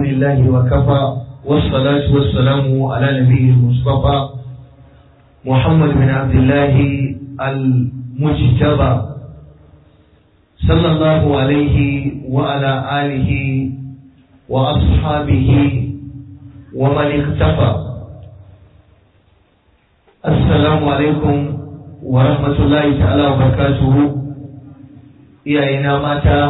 لله وكفى والصلاة والسلام على نبيه المصطفى محمد بن عبد الله المجتبى صلى الله عليه وعلى آله وأصحابه ومن اختفى السلام عليكم ورحمة الله تعالى وبركاته iyayena mata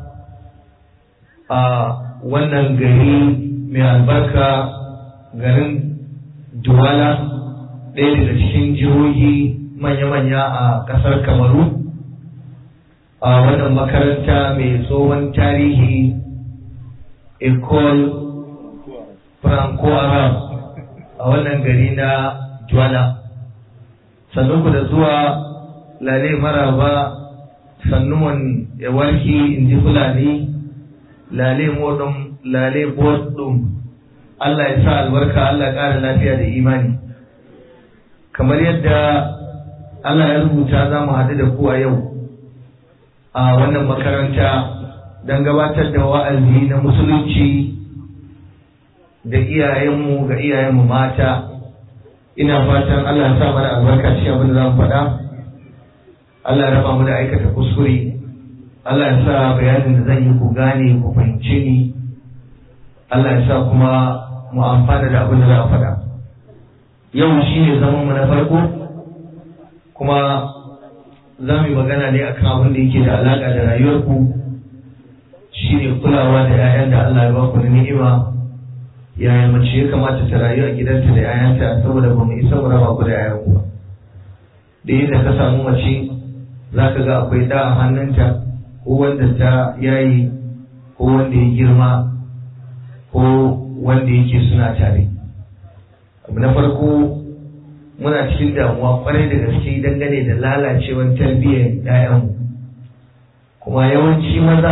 a wannan gari mai albarka garin Duwala ɗaya daga cikin jihohi manya-manya a ƙasar Kamaru a wannan makaranta mai tsohon tarihi Ecole Franco-Arab a wannan gari na Duwala. Sannan ku da zuwa lale maraba sannuwan ya warki in ji Fulani lale modum lale bodum Allah ya sa albarka Allah ƙara lafiya da imani kamar yadda Allah ya rubuta za mu haɗu da ku a yau a wannan makaranta don gabatar da wa'azi na musulunci da iyayenmu ga iyayenmu mata ina fatan Allah ya sa mana albarka cikin abin da za mu faɗa Allah ya raba mu da aikata kuskure Allah ya sa bayanin da zan yi ku gane ku fahimce ni Allah ya sa kuma mu amfana da abin da za a faɗa yau shi ne zaman mu na farko kuma za mu yi magana ne akan abin da yake da alaƙa da rayuwarku shi ne kulawa da 'ya'yan da Allah ya ba ku da ni'ima yaya mace ya kamata ta rayu a gidanta da 'ya'yanta saboda ba mu isa mu raba ku da 'ya'yanku ba da yadda ka samu mace za ka ga akwai da a hannunta ko wanda ta yayi ko wanda ya girma ko wanda yake suna tare abu na farko muna cikin damuwa kwarai da gaske dangane da lalacewar tarbiyyar 'ya'yanmu kuma yawanci maza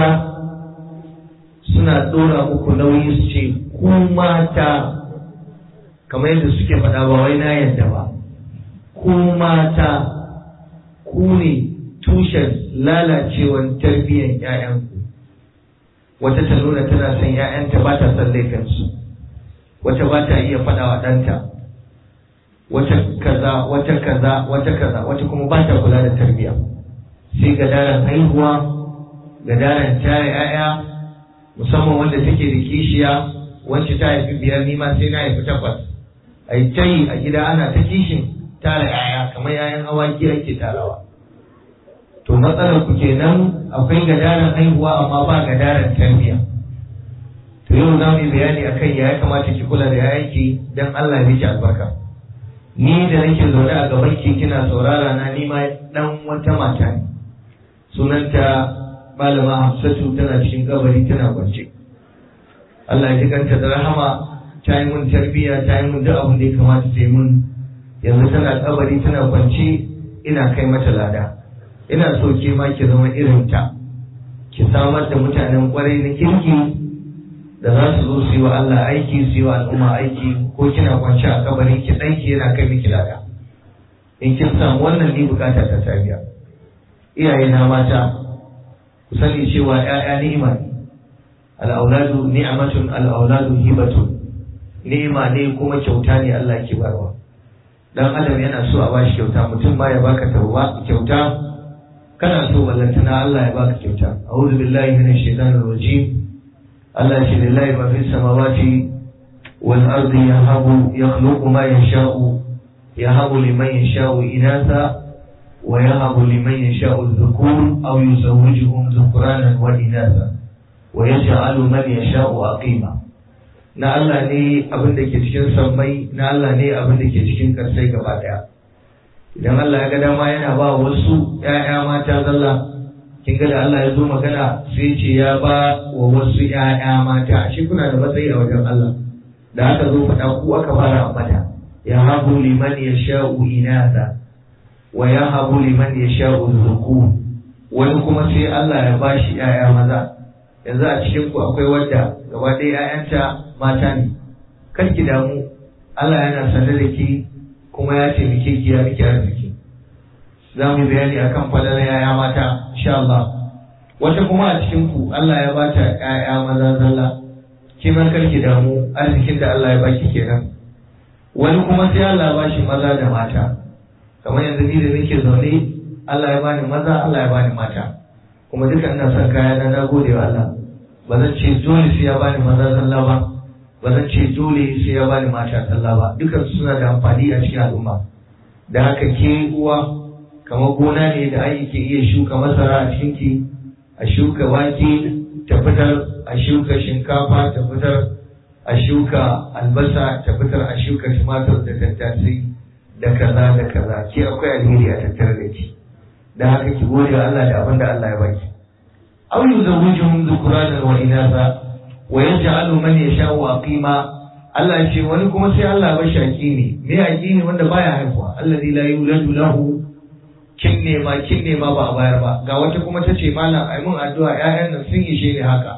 suna ɗora muku nauyi su ce ku mata kamar yadda suke faɗa ba wai na yadda ba ku mata ku ne tushen lalacewar tarbiyyar ‘ya'yanku wata ta nuna tana son ‘ya'yanta ba ta son laifinsu wata ba ta iya faɗa wa ɗanta wata kaza wata kaza wata kaza wata kuma ba ta kula da tarbiyya sai ga daren haihuwa ga daren tare ‘ya'ya musamman wanda take da kishiya wacce ta haifi biyar nima sai na haifi takwas a yi ta yi a gida ana ta kishin tara ‘ya'ya kamar ‘ya'yan awaki ake tarawa to matsalar ku kenan akwai gadaran haihuwa amma ba gadaran tarbiyya to yau za mu yi bayani akan ya kamata ki kula da yayanki dan Allah ya miki albarka ni da nake zaune a gaban ki kina saurara na ni ma dan wata mata ne sunanta malama Hafsatu tana cikin kabari tana kwance Allah ya kanta da rahama ta yi mun tarbiyya ta yi mun duk abin da ya kamata ta yi mun yanzu tana kabari tana kwance ina kai mata lada ina so ke ma ki zama irin ta ki samar da mutanen kwarai na kirki da za su zo su yi wa Allah aiki su yi wa al'umma aiki ko kina kwance a kabarin ki ɗanki yana kai miki lada in kin samu wannan ni bukata ta tabiya iyaye na mata ku sani cewa ƴaƴa ni'ima ne al'auladu ni'matun al'auladu hibatun ni'ima ne kuma kyauta ne Allah ke barwa dan adam yana so a bashi kyauta mutum ma ya baka tauba kyauta kana so ballantana Allah ya baka kyauta a'udhu billahi minash shaitanir rajim Allah shi lillahi ma fis samawati wal ardi yahabu yakhluqu ma yasha'u yahabu liman yasha'u inatha wa yahabu liman yasha'u dhukur aw yuzawwijuhum dhukranan wa inatha wa yaj'alu man yasha'u aqima na Allah ne abin da ke cikin sammai na Allah ne abin da ke cikin karsai gaba daya idan Allah ya ga dama yana ba wasu ‘ya'ya mata zalla kin ga da Allah ya zo magana sai ce ya ba wa wasu ‘ya'ya mata shi kuna da matsayi a wajen Allah da aka zo faɗa ku aka fara ambata ya habu liman ya sha'u inasa wa ya habu liman ya sha'u zuku wani kuma sai Allah ya ba shi ‘ya'ya maza yanzu a cikin ku akwai wanda gaba ɗaya ‘ya'yanta mata ne kar ki damu Allah yana sanar da ki kuma ya taimake ki ya miki arziki za mu yi bayani akan falalar yaya mata insha Allah wata kuma a cikin ku Allah ya bata yaya maza zalla ki ma karki damu arzikin da Allah ya baki kenan wani kuma sai Allah ya bashi maza da mata kamar yanzu ni da nake zaune Allah ya bani maza Allah ya bani mata kuma duka ina son kaya na na gode wa Allah ba zan ce dole sai ya bani maza sallah ba ba zan ce dole sai ya bani mata sallah ba dukan suna da amfani a cikin al'umma da haka ke uwa kamar gona ne da ai ke iya shuka masara a cikin ki a shuka wake ta fitar a shuka shinkafa ta fitar a shuka albasa ta fitar a shuka tumatir da tattasai da kaza da kaza ke akwai alheri a tattare da ki da haka ki gode wa Allah da abin da Allah ya baki aw yuzawwijuhum dhukranan wa inatha wa yaj'alu man yasha'u aqima Allah ya ce wani kuma sai Allah ya bashi aqimi me aqimi wanda baya haihuwa alladhi la yuladu lahu kin nema kin nema ba a bayar ba ga wata kuma ta ce malam ai mun addu'a ƴaƴan nan sun ishe ni haka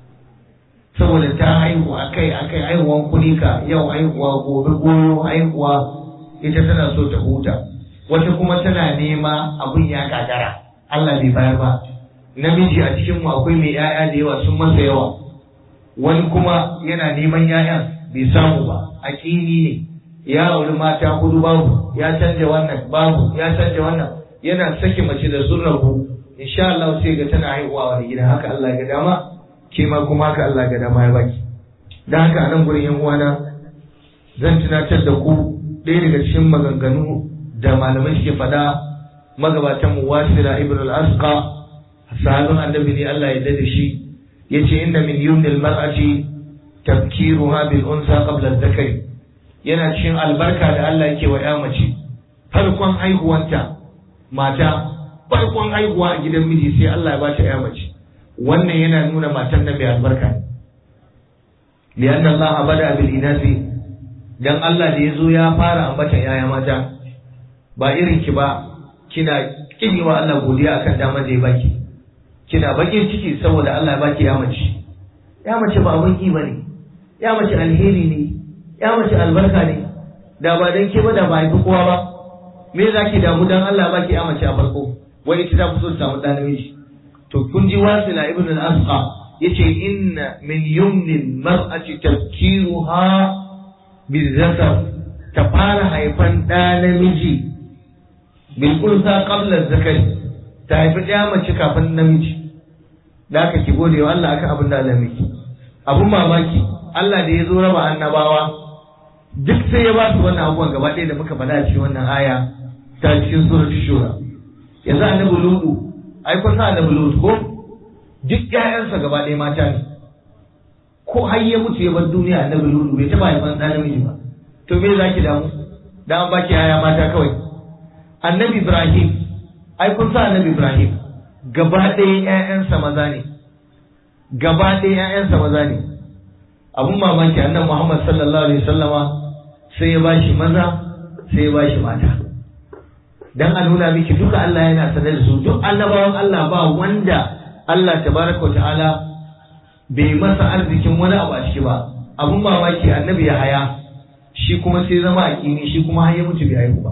saboda ta haihu akai akai haihuwan kunika yau haihuwa gobe goyo haihuwa ita tana so ta huta wata kuma tana nema abun ya gagara Allah bai bayar ba namiji a cikin mu akwai mai ƴaƴa da yawa sun masa yawa wani kuma yana neman ƴaƴan bai samu ba aƙini ne ya auri mata hudu babu ya canja wannan babu ya canja wannan yana sake mace da sun rabu insha Allah sai ga tana haihuwa wani gida haka Allah ga dama ke ma kuma haka Allah ga dama ya baki dan haka anan gurin yan uwana zan tunatar da ku ɗaya daga cikin maganganu da malamai suke faɗa magabatan mu wasila ibn al-asqa sahabin annabi ne Allah ya dade shi yace inna min yumnil mar'ati tafkiruha bil unsa qabla adh-dhakari yana cikin albarka da Allah yake wa ya mace farkon haihuwanta mata farkon haihuwa a gidan miji sai Allah ya bata ya mace wannan yana nuna matan nan mai albarka lian Allah bada bil inasi dan Allah da yazo ya fara ambatan yaya mata ba irin ki ba kina kini wa Allah godiya akan damar da ya baki kina bakin ciki saboda Allah ya baki ya mace ya mace ba abun ki bane ya mace alheri ne ya mace albarka ne da ba dan ke ba da ba haifi kowa ba me za ki damu dan Allah baki ya mace a farko wai ita ta fi so ta samu ɗan namiji to kun ji wasila ibn al-asqa yace inna min yumnin mar'ati tafkiruha bizakar ta fara haifan ɗa namiji bil unsa qabla zakari ta haifi ɗaya mace kafin namiji da aka ki gode wa Allah akan abin da Allah miki abun mamaki Allah da ya zo raba annabawa duk sai ya ba su wannan abubuwan gaba ɗaya da muka faɗa cikin wannan aya ta cikin suratul shura yanzu annabi lutu ai kun san annabi lutu ko duk ƴaƴansa gaba ɗaya mata ne ko har ya mutu ya bar duniya annabi lutu bai taɓa haifan ɗan namiji ba to me za ki damu da an baki ƴaƴa mata kawai annabi ibrahim ai kun san annabi ibrahim gaba ɗaya ƴaƴansa maza ne gaba ɗaya ƴaƴansa maza ne abun mamaki annabi muhammad sallallahu alaihi wasallama sai ya bashi maza sai ya bashi mata dan a nuna miki duka Allah yana sanar da su duk annabawan Allah ba wanda Allah tabaraka wa ta'ala bai masa arzikin wani abu a ciki ba abun mamaki annabi ya haya shi kuma sai zama a kini shi kuma har ya mutu bai haihu ba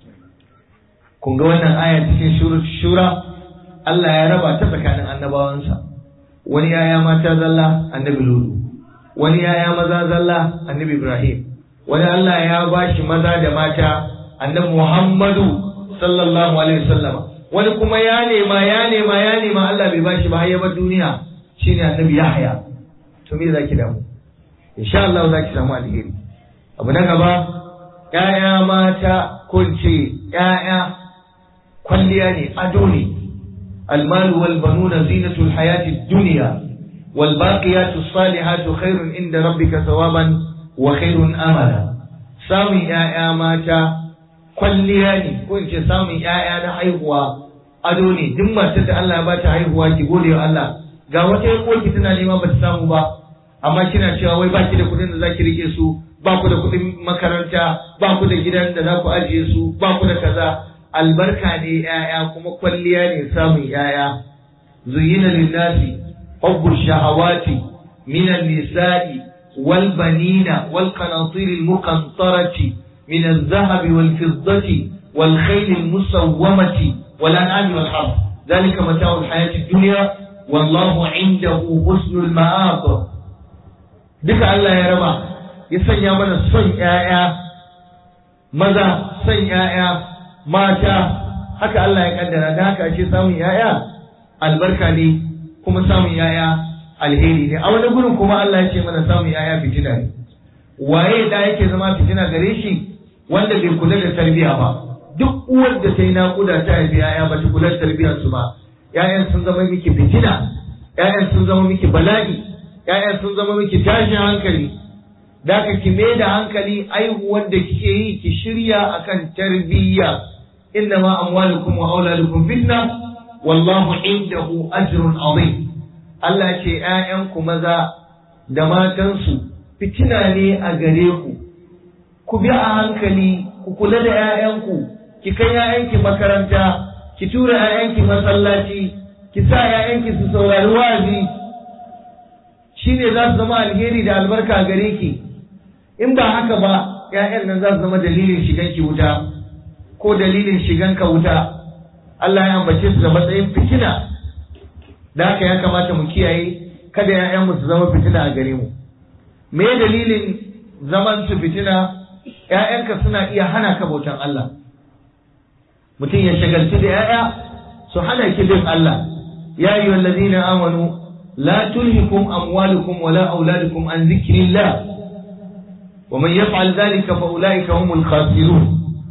kun ga wannan aya cikin shura Allah ya raba ta tsakanin annabawansa wani yaya mata zalla annabi lulu wani yaya maza zalla annabi ibrahim wani Allah ya bashi maza da mata annabi muhammadu sallallahu alaihi wasallama wani kuma ya nema ya nema ya nema Allah bai bashi ba har ya bar duniya shine annabi Yahya to me zaki damu insha Allah zaki samu alheri abu na gaba ƴaƴa mata kun ce ƴaƴa kwalliya ne ado ne المال والبنون زينة الحياة الدنيا والباقيات الصالحات خير عند ربك ثوابا وخير أملا سامي يا ماتا kwalliya ne ko in ce samun ‘ya'ya na haihuwa ado ne duk matar da Allah ya bata haihuwa ki gode wa Allah ga wata yan uwarki tana nema bata samu ba amma kina cewa wai baki da kuɗin da zaki rike su ba ku da kuɗin makaranta ba ku da gidan da za ku ajiye su ba ku da kaza albarka ne ‘ya'ya kuma kwalliya ne samun ‘ya'ya zuyina linnasi hubbu shahawati minan nisa'i wal banina wal qanatir al muqantarati من الذهب والفضة والخيل المسومة والأنعام والحرث ذلك متاع الحياة الدنيا والله عنده حسن المآب duka Allah ya raba ya sanya mana son ‘ya'ya maza son ‘ya'ya mata haka Allah ya kaddara da haka ake samun ‘ya'ya albarka ne kuma samun ‘ya'ya alheri ne a wani gurin kuma Allah ya ce mana samun ‘ya'ya fitina ne waye da yake zama fitina gare shi wanda bai kula da tarbiyya ba duk uwar da ta yi naƙuda ta haifi ‘ya'ya ba ta kula da tarbiyyar su ba ‘ya'yan sun zama miki fitina ‘ya'yan sun zama miki bala'i ‘ya'yan sun zama miki tashin hankali da ka ki mai da hankali aihuwar da kike yi ki shirya akan tarbiyya inna ma amwalukum wa auladukum fitna wallahu indahu ajrun azim Allah ce ƴaƴanku maza da matansu fitina ne a gare ku ku bi a hankali ku kula da ƴaƴanku ki kai ƴaƴanki makaranta ki tura ƴaƴanki masallaci ki sa ƴaƴanki su saurari wa'azi shine za su zama alheri da albarka gare ki in ba haka ba ‘ya'yan nan za su zama dalilin shigan ki wuta ko dalilin shigan ka wuta Allah ya ambace su da matsayin fitina da haka ya kamata mu kiyaye kada ‘ya'yan mu su zama fitina a gare mu me dalilin zaman su fitina ‘ya'yanka suna iya hana ka bautan Allah mutum ya shagalci da ‘ya'ya su hana ki bin Allah ya yi wallazina amanu la tulhikum amwalukum wala auladukum an zikrillah ومن يفعل ذلك فأولئك هم الخاسرون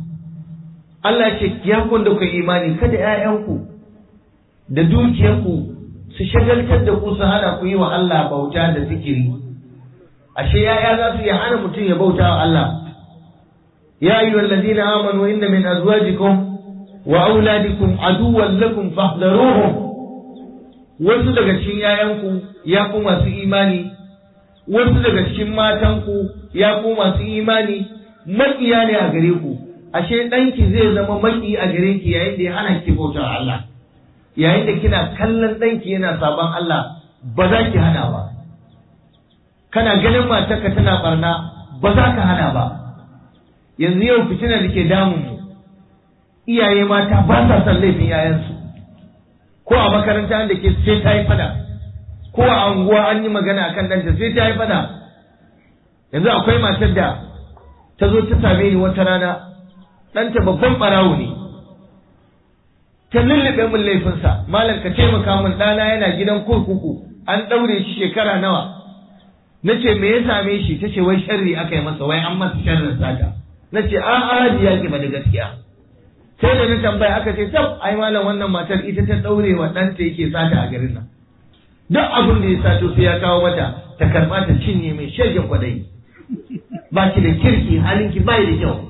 Allah ce ya kun da ku imani kada ‘ya'yanku da dukiyarku su shagaltar da ku su hana ku yi wa Allah bauta da zikiri. Ashe ‘ya'ya za su iya hana mutum ya bauta wa Allah. Ya yi wallazina amanu inna min azwajikum wa auladikum aduwwan lakum fahdharuhum wasu daga cikin ‘ya'yanku ya ku masu imani wasu daga cikin matanku ya ku masu imani maƙiya ne a gare ku ashe ɗanki zai zama maƙi a gare ki yayin da ya hana ki bautar Allah yayin da kina kallon ɗanki yana sabon Allah ba za ki hana ba kana ganin matarka tana barna ba za ka hana ba yanzu yau fitina da ke damun mu iyaye mata ba sa son laifin yayansu ko a makaranta da ke sai ta yi fada ko a anguwa an yi magana akan ɗanta sai ta yi fada yanzu akwai matar da ta zo ta same ni wata rana ɗanta babban ɓarawo ne ta lullube min laifinsa malam ka taimaka min ɗana yana gidan kurkuku an ɗaure shi shekara nawa na ce me ya same shi ta ce wai sharri aka yi masa wai an masa sharrin sata na ce a a ya ki ba da gaskiya sai da na tambaya aka ce tab ai malam wannan matar ita ta ɗaure wa ɗanta yake sata a garin nan duk abin da ya sato sai ya kawo mata ta karɓa ta cinye mai shirgin kwadayi ba ki da kirki halinki bai da kyau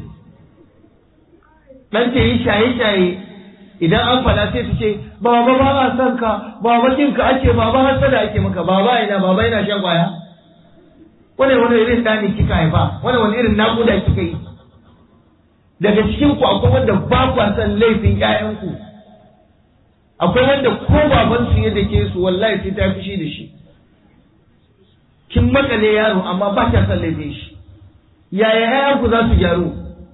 dan ta yi shaye-shaye idan an faɗa sai ta ce baba ba a son ka baba kin ka ake baba hasada ake maka baba ina baba ina shan kwaya wani wani irin ɗani kika haifa wani wani irin naƙuda kika yi daga cikin ku akwai wanda ba kwa son laifin ƴaƴanku akwai wanda ko baban su yadda ke su wallahi sai ta fushi da shi kin makale yaro amma ba ta son laifin shi yaya ƴaƴanku za su gyaru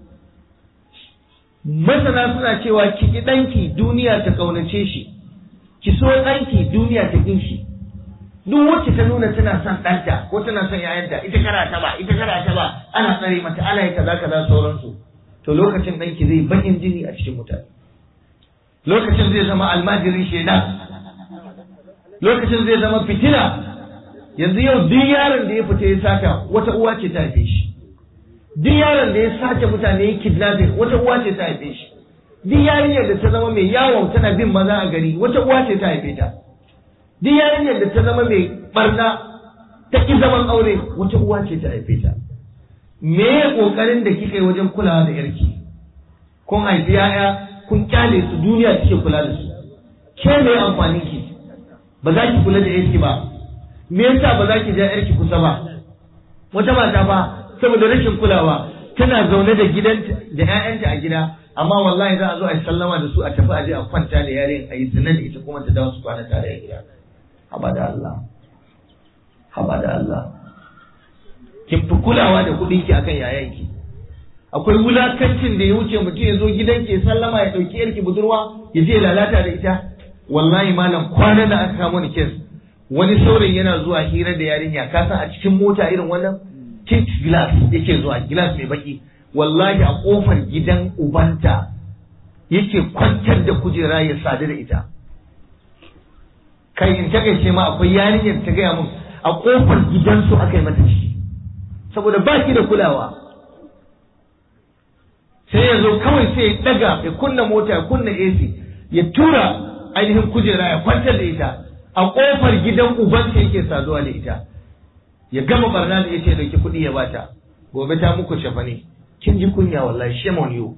masana suna cewa ki ki ɗanki duniya ta ƙaunace shi ki so ɗanki duniya ta ƙin shi duk wacce ta nuna tana son ɗanta ko tana son ƴaƴanta ita kara ta ba ita kara ta ba ana tsare mata ana yi kaza kaza sauransu to lokacin ɗanki zai bakin jini a cikin mutane lokacin zai zama almajirin shaidan lokacin zai zama fitina yanzu yau duk yaron da ya fita ya saka wata uwa ce ta haife shi duk yaron da ya sace mutane ya kidnapping wata uwa ce ta haife shi duk yarinyar da ta zama mai yawon tana bin maza a gari wata uwa ce ta haife ta duk yarinyar da ta zama mai barna ta ki zaman aure wata uwa ce ta haife ta me ya kokarin da kika yi wajen kulawa da yarki kun haifi yaya kun kyale su duniya take kula da su ke me amfanin ki ba za ki kula da yarki ba me yasa ba za ki ja yarki kusa ba wata mata ba saboda rashin kulawa tana zaune da gidanta da ƴaƴanta a gida amma wallahi za a zo a yi sallama da su a tafi a je a kwanta da yarin a yi zina da ita kuma ta dawo su kwana tare a gida haba da Allah haba da Allah kin fi kulawa da kuɗin ki akan yayanki akwai wulakancin da ya wuce mutum ya zo gidanki ya sallama ya ɗauki yarki budurwa ya je lalata da ita wallahi malam kwana da aka kamo ni kes wani saurayi yana zuwa hira da yarinya ka san a cikin mota irin wannan tint glass yake zuwa glass mai baki wallahi a kofar gidan ubanta yake kwantar da kujera ya sadu da ita kai in ta ce ma akwai yarinyar ta gaya mun a kofar gidansu aka yi mata ciki saboda ba shi da kulawa sai ya zo kawai sai ya daga ya kunna mota ya kunna AC ya tura ainihin kujera ya kwantar da ita a kofar gidan ubanta yake saduwa da ita ya gama barna da ita ya dauki kuɗi ya bata gobe ta muku shafa ne kin ji kunya wallahi shame on you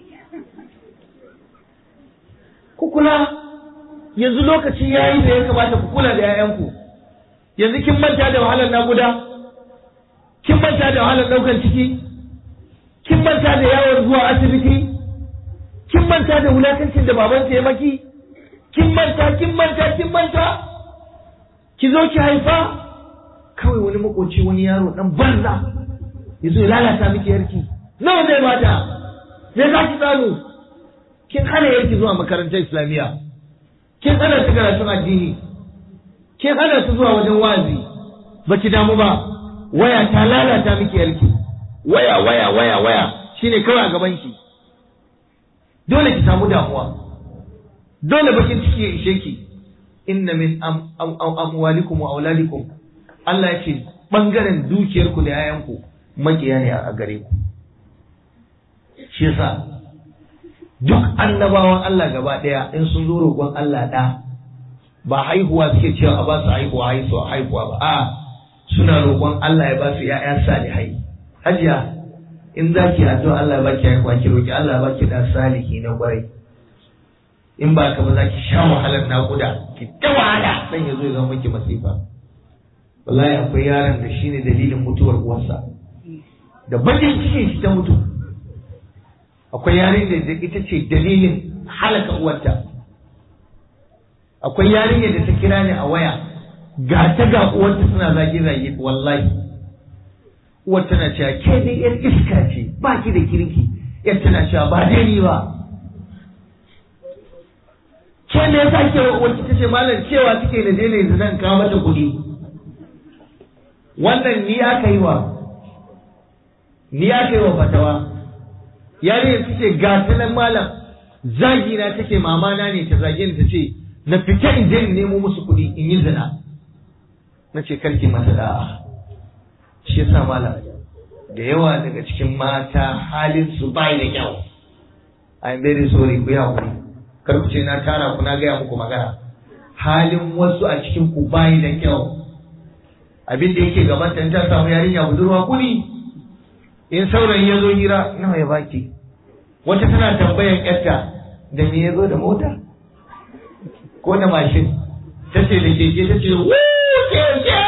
ku kula yanzu lokaci yayi da ya kamata ku kula da 'ya'yanku yanzu kin manta da wahalar naguda kin manta da wahalar ɗaukar ciki kin manta da yawon zuwa asibiti kin manta da wulakancin da baban ya maki kin manta kin manta kin manta ki zo ki haifa kawai wani makoci wani yaro dan banza ya zo ya lalata miki yarki nawa zai bata me za ki samu kin hana yarki zuwa makarantar islamiyya kin hana ta karatun addini kin hana ta zuwa wajen wazi baki damu ba waya ta lalata miki yarki waya waya waya waya shine kawai a gaban ki dole ki samu damuwa dole bakin ciki ya ishe ki inna min amwalikum wa auladikum Allah ya ce bangaren dukiyarku da yayanku makiya ne a gare ku shi yasa duk annabawan Allah gaba daya in sun zo roƙon Allah da ba haihuwa suke cewa a ba su haihuwa haihuwa haihuwa ba a suna roƙon Allah ya ba su ‘ya'ya salihai. Hajiya, in za ki addu'a Allah ya baki haihuwa ki roƙi Allah ya baki ɗan salihi na ƙwarai. In ba ka ba za ki sha wahalar naƙuda, ki ta wahala dan ya zo ya zama miki masifa. Wallahi akwai yaron da shi ne dalilin mutuwar uwarsa. Da bakin cikin shi ta mutu. Akwai yarin da ita ce dalilin halaka uwarta. Akwai yarinyar da ta kira ni a waya ga ta ga uwarta suna zage zage wallahi uwar tana cewa ke dai yar iska ce ba ki da kirki yar tana cewa ba dai ni ba ke me yasa ke uwar ki tace malam cewa take da daina yanzu nan kawo mata kuɗi wannan ni aka yi wa ni aka yi wa fatawa yarinyar ta ce ga ta nan malam zagi na take mamana ne ta zage ni ta ce na fita in je in nemo musu kuɗi in yi zina na ce karki mata da'a shi yasa malam da yawa daga cikin mata halin su bai da kyau I'm very sorry ku ya hakuri kar ku ce na tara ku na gaya muku magana halin wasu a cikin ku bai da kyau abin da yake gaban ta ta samu yarinya budurwa kuni in saurayi ya zo hira nawa ya baki wata tana tambayan yarta da me ya zo da mota ko da mashin ta ce da keke ta ce keke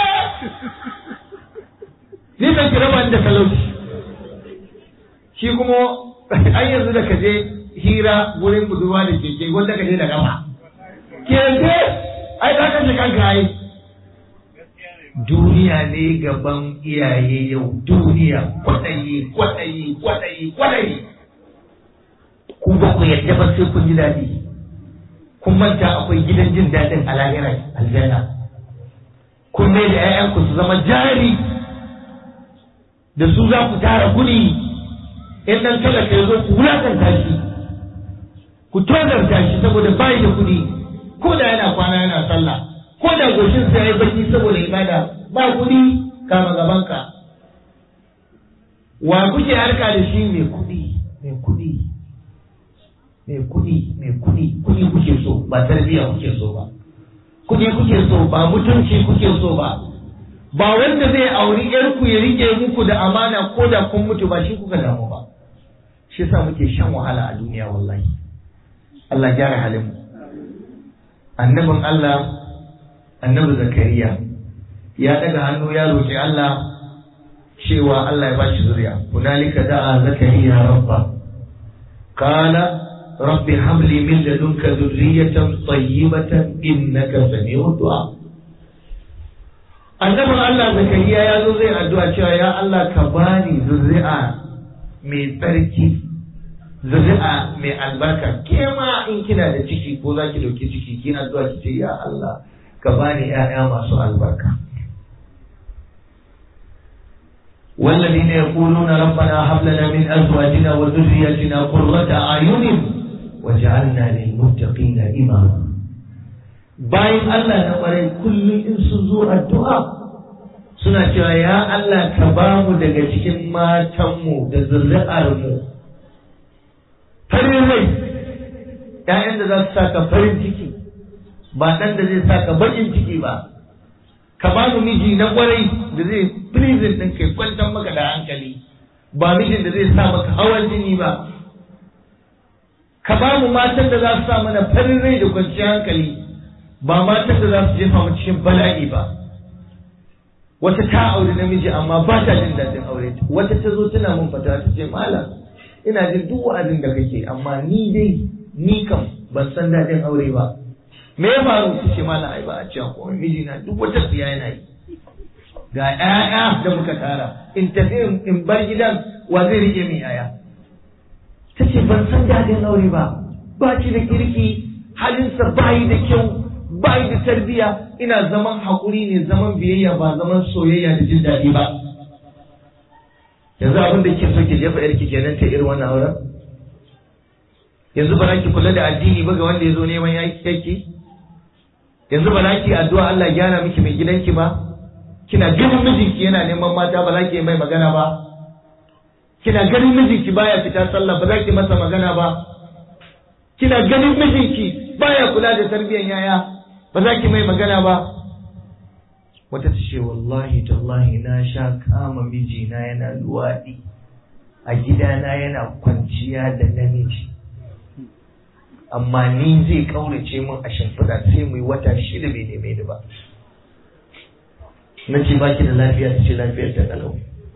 ni ban kira ba da talauci shi kuma an yanzu da kaje hira wurin budurwa da keke wanda kaje da gama keke ai za ka shi kanka ai duniya ne gaban iyaye yau duniya kwaɗayi kwaɗayi kwaɗayi kwaɗayi ku ba ku yadda ba sai kun ji daɗi kun manta akwai gidan jin daɗin a lahirar aljanna kun mai da 'ya'yanku su zama jari da su za ku tara kuɗi in ɗan talaka ya zo ku wulakanta shi ku tozarta shi saboda bayi da kuɗi ko da yana kwana yana sallah ko da goshin sa yayi baki saboda ibada ba kuɗi kama gabanka wa kuke harka da shi mai kuɗi mai kuɗi mai kuɗi mai kuɗi kuɗi kuke so ba tarbiyya kuke so ba kuɗi kuke so ba mutunci kuke so ba ba wanda zai auri ku ya rike muku da amana ko da kun mutu ba shi kuka damu ba shi yasa muke shan wahala a duniya wallahi Allah gyara halin mu annabin Allah annabi Zakariya ya daga hannu ya roki Allah cewa Allah ya bashi zuriya hunalika da'a Zakariya rabba qala rabbi habli min ladunka dhurriyatan tayyibatan innaka sami'ud du'a annabin Allah zakariya ya zo zai addu'a cewa ya Allah ka bani zuri'a mai tsarki zuri'a mai albarka ke ma in kina da ciki ko za ki dauki ciki ki addu'a ki ce ya Allah ka bani ‘ya'ya masu albarka والذين يقولون ربنا هب لنا من ازواجنا وذريتنا قرة اعين وجعلنا للمتقين اماما bayan Allah na ƙwarai kullum in sun zo addu'a suna cewa ya Allah ka ba mu daga cikin matanmu da zuri'armu farin rai ‘ya'yan da za su saka farin ciki ba ɗan da zai saka baƙin ciki ba ka ba mu miji na ƙwarai da zai prison ɗin kai kwantar maka da hankali ba mijin da zai sa maka hawan jini ba ka ba mu matan da za su sa mana farin rai da kwanciyar hankali ba matan da za su jefa mu cikin bala'i ba wata ta aure namiji amma ba ta jin daɗin aure wata ta zo tana mun fata ta ce malam ina jin duk wa'azin da kake amma ni dai ni kam ban san daɗin aure ba me ya faru ta ce malam ai ba a cewa komai mijina duk wata tsiya yana yi ga ƴaƴa da muka tara in tafi in bar gidan wa zai rike min yaya ta ce ban san daɗin aure ba ba shi da kirki halinsa ba yi da kyau ba yi da tarbiya ina zaman haƙuri ne zaman biyayya ba zaman soyayya da jin daɗi ba yanzu abin da ke so ki jefa yarki kenan ta irin wannan auren yanzu ba za ki kula da addini ba ga wanda ya zo neman yaki yanzu ba za ki addu'a Allah gyara miki mai gidanki ba kina ganin mijinki yana neman mata ba za ki yi mai magana ba kina ganin mijinki baya fita sallah ba za ki masa magana ba kina ganin mijinki baya kula da tarbiyyar yaya ba za ki mai magana ba wata ta ce wallahi tallahi na sha kama mijina yana luwaɗi a gidana yana kwanciya da namiji amma ni zai kaurace min a shimfiɗa sai mu yi wata shida bai neme ni ba na ce baki da lafiya ta ce lafiyar ta kalau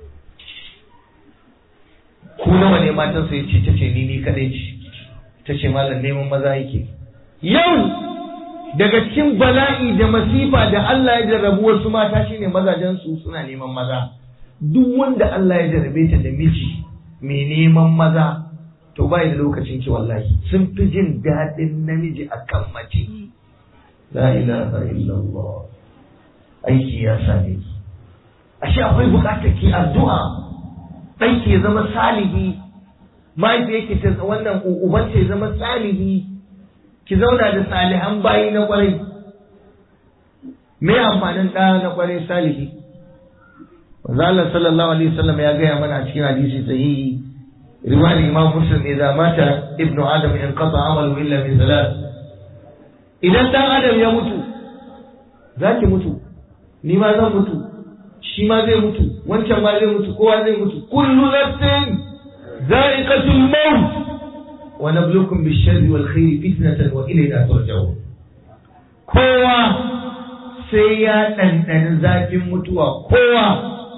ku nawa ne matan sai ce ta ce ni ni kadai ce ta ce malam neman maza yake yau daga cikin bala'i da masifa da Allah ya jarrabu wasu mata shine mazajen su suna neman maza duk wanda Allah ya jarrabe ta da miji mai neman maza to bai da lokacin ki wallahi sun fi jin daɗin namiji akan mace la ilaha illallah aiki ya same ki ashe akwai bukatar ki addu'a ɗanki ya zama salihi mahaifiyarki ta wannan ubanta ya zama salihi ki zauna da salihan bayi na kwarai me amfanin ɗa na kwarai salihi Allah sallallahu alaihi wasallam ya gaya mana a cikin hadisi sahihi riwayar Imam Muslim idan mata ibnu Adam in qata amalu illa min salat idan dan Adam ya mutu zaki mutu ni ma zan mutu shi ma zai mutu wancan ma zai mutu kowa zai mutu kullu nafsin za'iqatul maut wa nabluukum bish-sharri wal khairi fitnatan wa ilayna turja'un kowa sai ya ɗanɗani zafin mutuwa kowa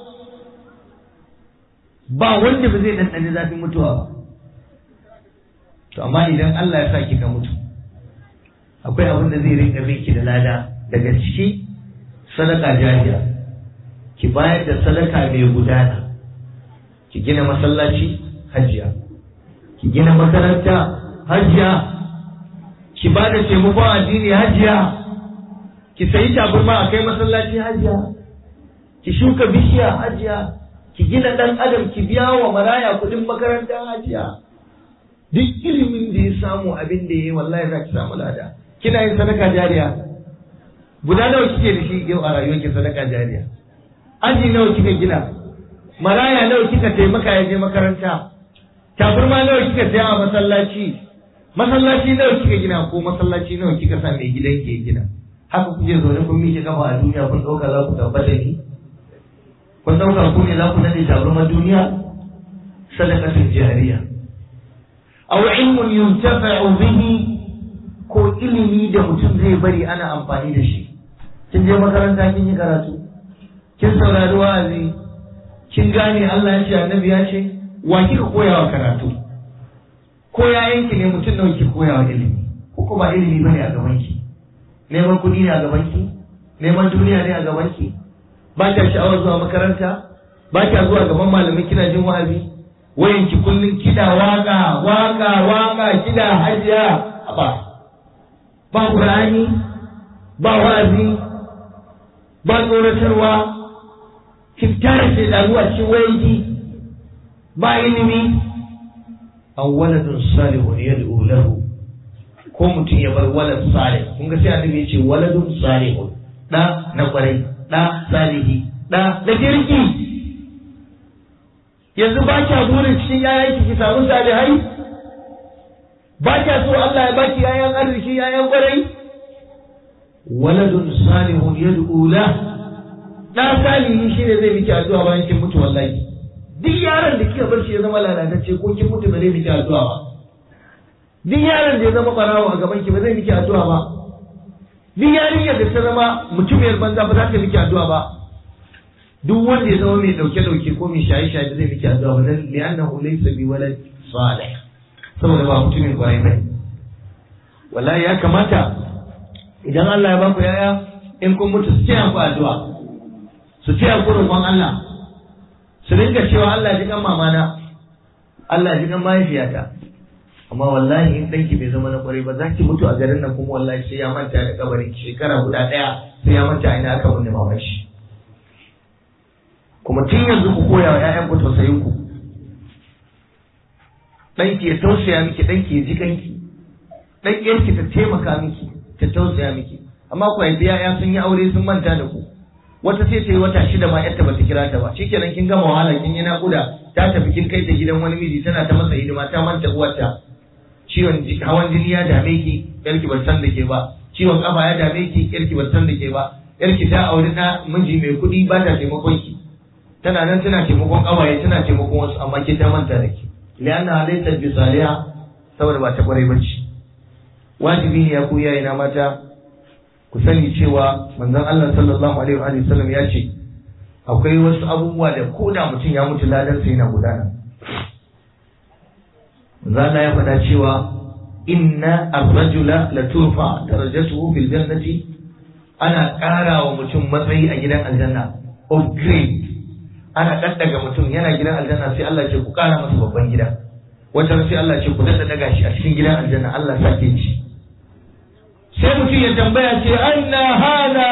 ba wanda ba zai ɗanɗani zafin mutuwa ba to amma idan Allah ya sa ki ka mutu akwai abin da zai rinka miki da lada daga ciki sadaka jariya ki bayar da sadaka mai gudana ki gina masallaci hajiya ki gina makaranta hajiya ki ba da taimakon addini hajiya ki sayi tabarma a kai masallaci hajiya ki shuka bishiya hajiya ki gina dan adam ki biya wa maraya kudin makaranta hajiya duk ilimin da ya samu abin da ya yi wallahi za ki samu lada kina yin sadaka jariya guda nawa kike da shi yau a rayuwarki sadaka jariya aji nawa kika gina maraya nawa kika taimaka ya je makaranta tabarma nawa kika saya a masallaci masallaci nawa kika gina ko masallaci nawa kika sa mai gidan ke gina haka kuke zaune kun miƙe kafa a duniya kun ɗauka za ku tabbata ni kun ɗauka ku ne za ku nade tabarmar duniya sadaqatul jariya aw ilmun yuntafa'u bihi ko ilimi da mutum zai bari ana amfani da shi kin je makaranta kin yi karatu kin saurari wa'azi kin gane Allah ya ce annabi ya ce wa kika koya wa karatu ko yayanki ne mutum nawa kika koya wa ilimi ko kuma ilimi bane a gaban ki neman kuɗi ne a gaban ki neman duniya ne a gaban ki ba ta sha'awar zuwa makaranta ba ta zuwa gaban malamai kina jin wa'azi wayan ki kullun kida waka waka waka kida hajiya ba ba qur'ani ba wa'azi ba tsoratarwa ki tare da damuwa cikin wayanki ba ilimi aw waladun salihun yad'u lahu ko mutum ya bar walad salih kun ga sai annabi ya ce waladun salihun da na kwarai da salihi da da kirki yanzu ba kya burin cikin yayan ki samu salihai ba kya so Allah ya baki yayan arziki yayan kwarai waladun salihun yad'u la da salihi shine zai miki addu'a bayan kin mutu wallahi duk yaron da kika bar shi ya zama lalatacce ko kin mutu ba zai miki addu'a ba duk yaron da ya zama barawo a gaban ki ba zai miki addu'a ba duk yarinyar da ta zama mutumiyar banza ba za ta miki addu'a ba duk wanda ya zama mai dauke dauke ko mai shaye shaye zai miki addu'a ba dan li'annahu laysa bi walad salih saboda ba mutumin kwarai bane wallahi ya kamata idan Allah ya baku yaya in kun mutu su taya ku addu'a su taya ku roƙon Allah su rinka cewa Allah ji kan mamana Allah ji kan mahaifiyata amma wallahi in danki bai zama na kwarai ba za ki mutu a garin nan kuma wallahi sai ya manta da kabarin shekara guda ɗaya sai ya manta ina aka binne maman shi kuma tun yanzu ku koya wa ƴaƴan ku tausayin ku ɗanki ya tausaya miki ɗanki ya ji kanki ɗan ƴarki ta taimaka miki ta tausaya miki amma ku haifi ƴaƴa sun yi aure sun manta da ku wata sai ta yi wata shida ma ƴarta bata kira ta ba shikenan kin gama wahala kin yi naƙuda ta tafi kin kai ta gidan wani miji tana ta masa hidima ta manta uwarta ciwon hawan jini ya dame ki yarki bar san da ke ba ciwon kafa ya dame ki yarki bar san da ke ba yarki ta auri na miji mai kuɗi ba ta taimakon ki tana nan tana taimakon kawaye tana taimakon wasu amma ke ta manta da ki lianna laysa bi saliha saboda ba ta kwarai bacci wajibi ne ya ku yayi na mata ku sani cewa manzon Allah sallallahu alaihi wa sallam ya ce akwai wasu abubuwa da ko da mutum ya mutu ladan sai yana gudana zana ya faɗa cewa inna ar-rajula la turfa darajatuhu fil jannati ana ƙara wa mutum matsayi a gidan aljanna upgrade ana daddaga mutum yana gidan aljanna sai Allah ce ku ƙara masa babban gida wata sai Allah ce ku daddaga shi a cikin gidan aljanna Allah sake ci sai mutum ya tambaya ce anna hana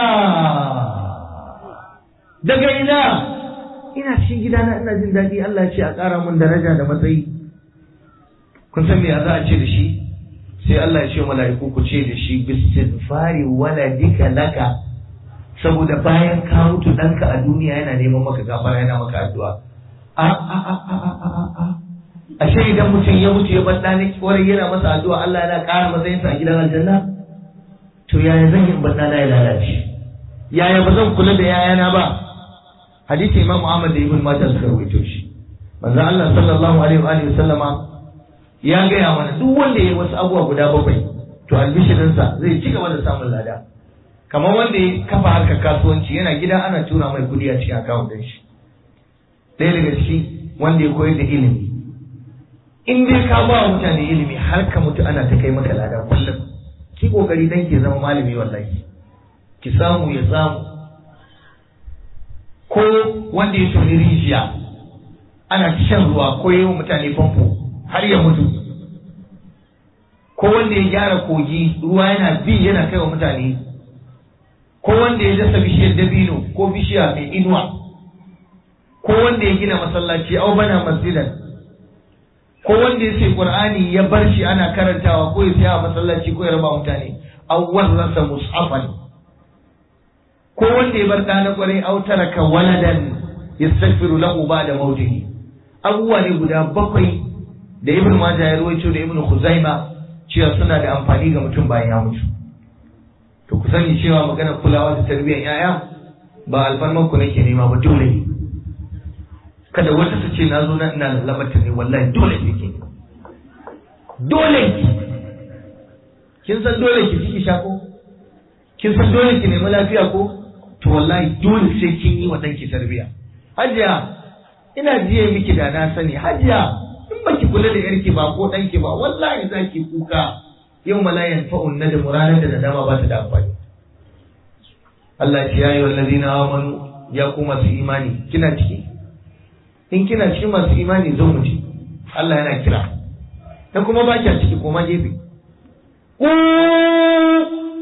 daga ina ina cikin gidana ina jin daɗi Allah ce a ƙara mun daraja da matsayi kun san me za a ce da shi sai Allah ya ce mala'iku ku ce da shi bistighfari waladika laka saboda bayan ka mutu ɗanka a duniya yana neman maka gafara yana maka addu'a a a a a a a a ashe idan mutum ya mutu ya bar ɗani kwarai yana masa addu'a Allah yana ƙara matsayinsa a gidan aljanna to yaya zan yi bar ɗana ya lalace yaya ba zan kula da yayana ba hadisi imam Ahmad da Ibn Majah suka rawaito shi manzo Allah sallallahu alaihi wa alihi sallama ya gaya mana duk wanda ya yi wasu abubuwa guda bakwai to albishirinsa zai ci gaba da samun lada kamar wanda ya kafa harkar kasuwanci yana gida ana tura mai kudi a cikin akawun din shi ɗaya daga ciki wanda ya koyar da ilimi in dai ka ba wa mutane ilimi har ka mutu ana ta kai maka lada kullum ki kokari dan ke zama malami wallahi ki samu ya samu ko wanda ya toni rijiya ana shan ruwa ko yi wa mutane famfo har ya mutu ko wanda ya gyara kogi ruwa yana bi yana kai wa mutane ko wanda ya dasa bishiyar dabino ko bishiya mai inuwa ko wanda ya gina masallaci au bana masjidan ko wanda ya ce qur'ani ya bar shi ana karantawa ko ya saya masallaci ko ya raba mutane aw warrasa mushafan ko wanda ya bar ɗana kwarai au taraka waladan yastaghfiru lahu ba'da mautihi abubuwa ne guda bakwai da ibn majah ya rawaito da ibn khuzaima cewa suna da amfani ga mutum bayan ya mutu to ku sani cewa magana kulawa da tarbiyyar yaya ba alfarman ku nake nema ba dole ne kada wata ta ce na zo na ina lalabata ne wallahi dole ne ke dole kin san dole ki ciki sha ko kin san dole ki nemi lafiya ko to wallahi dole sai kin yi wa danki tarbiyya hajiya ina jiye miki da na sani hajiya in baki kula da yarki ba ko danki ba wallahi za ki kuka yau malayan fa'un na da muranar da nadama ba ta da amfani Allah ya yi wallazina amanu ya ku masu imani kina ciki in kina cikin masu imani zo mu ci Allah yana kira dan kuma ba kya ciki koma gefe ku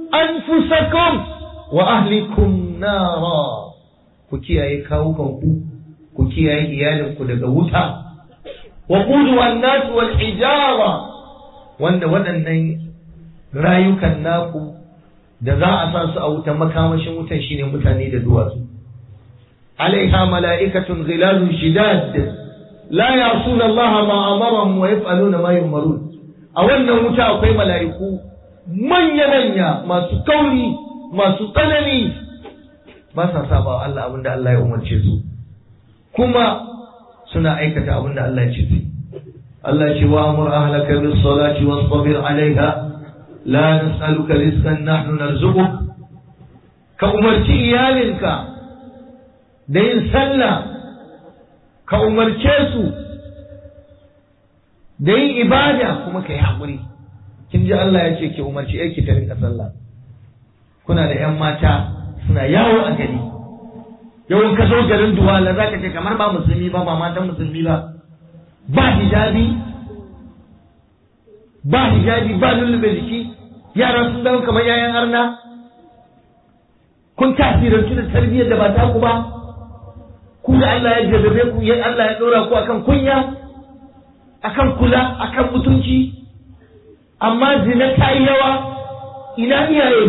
anfusakum wa ahlikum nara ku kiyaye kawukanku ku kiyaye iyalinku daga wuta wa qudu an-nas wal hijara wanda waɗannan rayukan naku da za a sa su a wutan makamashin wutan shine mutane da duwatsu alaiha mala'ikatun ghilalun shidad la ya'suna Allah ma amarahum wa yaf'aluna ma yu'marun a wannan wuta akwai mala'iku manya-manya masu kauri masu tsanani ba sa saba Allah abinda Allah ya umarce su kuma suna aikata abinda Allah ya ce su Allah ce wa amur ahlaka bis salati wasbir alaiha la nas'aluka rizqan nahnu narzuquk ka umarci iyalinka da yin sallah ka umarce su da yin ibada kuma ka yi haƙuri kin ji Allah ya ce ki umarci yarki ta rinka sallah kuna da ƴan mata suna yawo a gari yawan ka zo garin duwala za ka ce kamar ba musulmi ba ba matan musulmi ba ba hijabi ba hijabi ba lullube jiki yara sun zama kamar yayan arna kun tasirantu da tarbiyyar da ba ta ku ba ku da Allah ya jarrabe ku ya Allah ya dora ku akan kunya akan kula akan mutunci amma zina ta yi yawa ina iyaye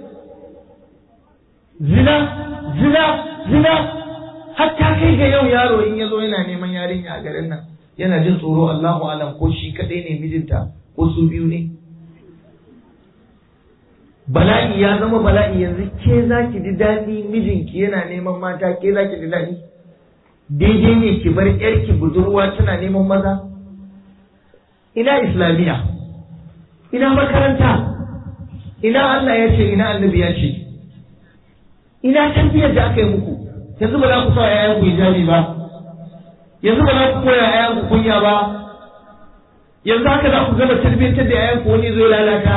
zina zina zina hatta kai ga yau yaro in ya zo yana neman yarinya a garin nan yana jin tsoro Allahu alam ko shi kadai ne mijinta ko su biyu ne bala'i ya zama bala'i yanzu ke za ki ji daɗi mijinki yana neman mata ke za ki ji daɗi daidai ne ki bar yarki budurwa tana neman maza ina islamiyya ina makaranta ina Allah ya ce ina annabi ya ce ina tarbiyyar da aka yi muku yanzu ba za ku sa yayan ku hijabi ba yanzu ba za ku koya yayan ku kunya ba yanzu haka za ku gama tarbiyyar da yayan ku wani zai lalata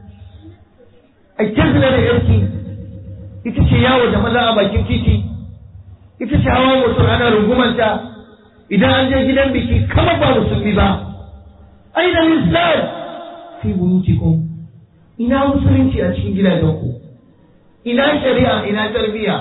a kirkina da yarki ita ce yawo da maza a bakin titi ita ce hawa mutum ana rungumanta idan an je gidan biki kamar ba musulmi ba aina islam fi buyutikum ina musulunci a cikin gidajenku ina shari'a ina tarbiyya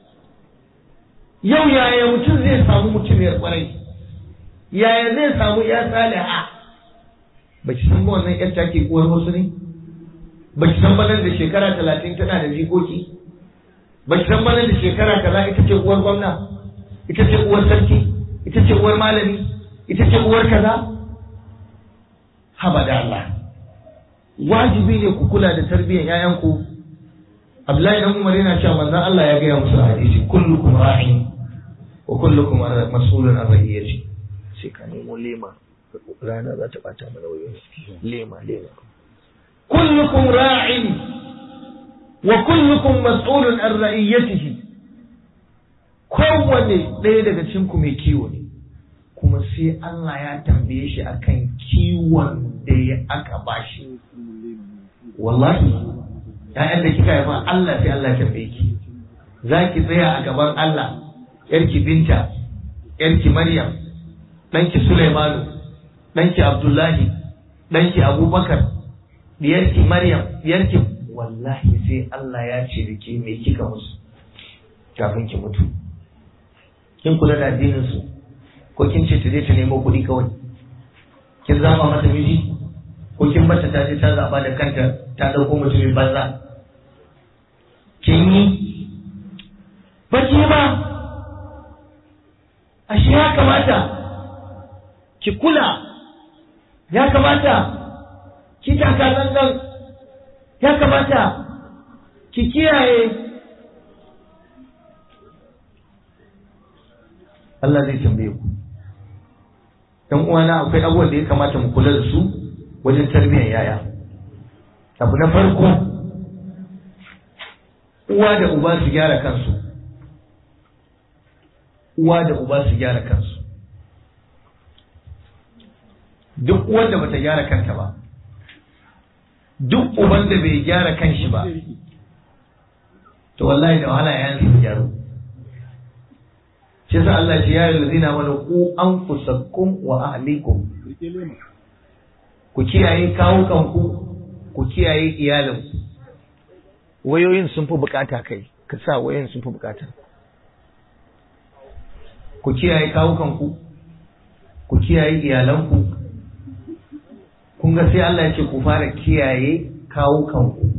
yau yaya mutum zai samu mutumiyar kwarai yaya zai samu ya saliha ba ki san wannan yar take uwar wasu ne ba ki san banan da shekara talatin tana da jikoki ba ki san banan da shekara kaza ita ce uwar gwamna ita ce uwar sarki ita ce uwar malami ita ce uwar kaza haba da Allah wajibi ne ku kula da tarbiyyar 'ya'yanku Abdullahi dan Umar yana cewa manzon Allah ya gaya musu hadisi kullukum ra'in wa kullukum mas'ulun an ra'iyati sai ka nemo lema rana za ta bata mana wayo lema lema kullukum ra'in wa kullukum mas'ulun an ra'iyatihi kowanne ɗaya daga cikin ku mai kiwo ne kuma sai Allah ya tambaye shi akan kiwon da ya aka bashi wallahi ‘ya'yan da kika haifa Allah sai Allah tambaye ki za ki tsaya a gaban Allah ‘yarki binta ‘yarki Maryam ɗanki Sulaimanu ɗanki Abdullahi ɗanki Abubakar diyarki Maryam diyarki wallahi sai Allah ya ce da ke me kika musu kafin ki mutu kin kula da addinin su ko kin ce ta je ta nemo kuɗi kawai kin zama mata miji ko kin bata ta je ta zaba da kanta ta dauko mutumin banza kin yi baki ba ashe ya kamata ki kula ya kamata ki taka zangan ya kamata ki kiyaye Allah zai tambaye ku dan uwana akwai abubuwan da ya kamata mu kula da su wajen tarbiyyar yaya abu na farko uwa da uba su gyara kansu uwa da uba su gyara kansu duk wanda bata gyara kanta ba duk uban da bai gyara kanshi ba to wallahi da wahala ya su gyaru shi sa Allah ya yi lazina mana ku anfusakum wa ahlikum ku kiyaye kawukanku ku kiyaye iyalinku wayoyin sun fi bukata kai ka sa wayoyin sun fi bukata ku kiyaye kawukanku ku kiyaye iyalanku kun ga sai Allah ya ce ku fara kiyaye kawukanku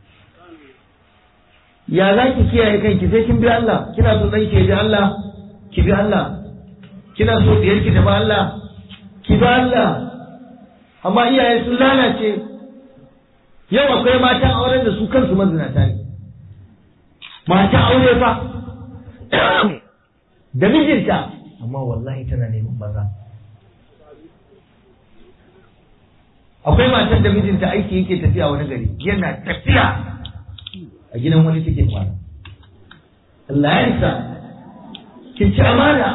ya za ki kiyaye kanki sai kin bi Allah kina so dan ke bi Allah ki bi Allah kina so diyar ki ta bi Allah ki bi Allah amma iyaye sun lalace yau akwai matan auren da su kansu mazinata ne matan aure fa da mijinta amma wallahi tana neman maza akwai matan da mijinta aiki yake tafiya wani gari yana tafiya a gidan wani take kwana Allah ya isa kin ci amana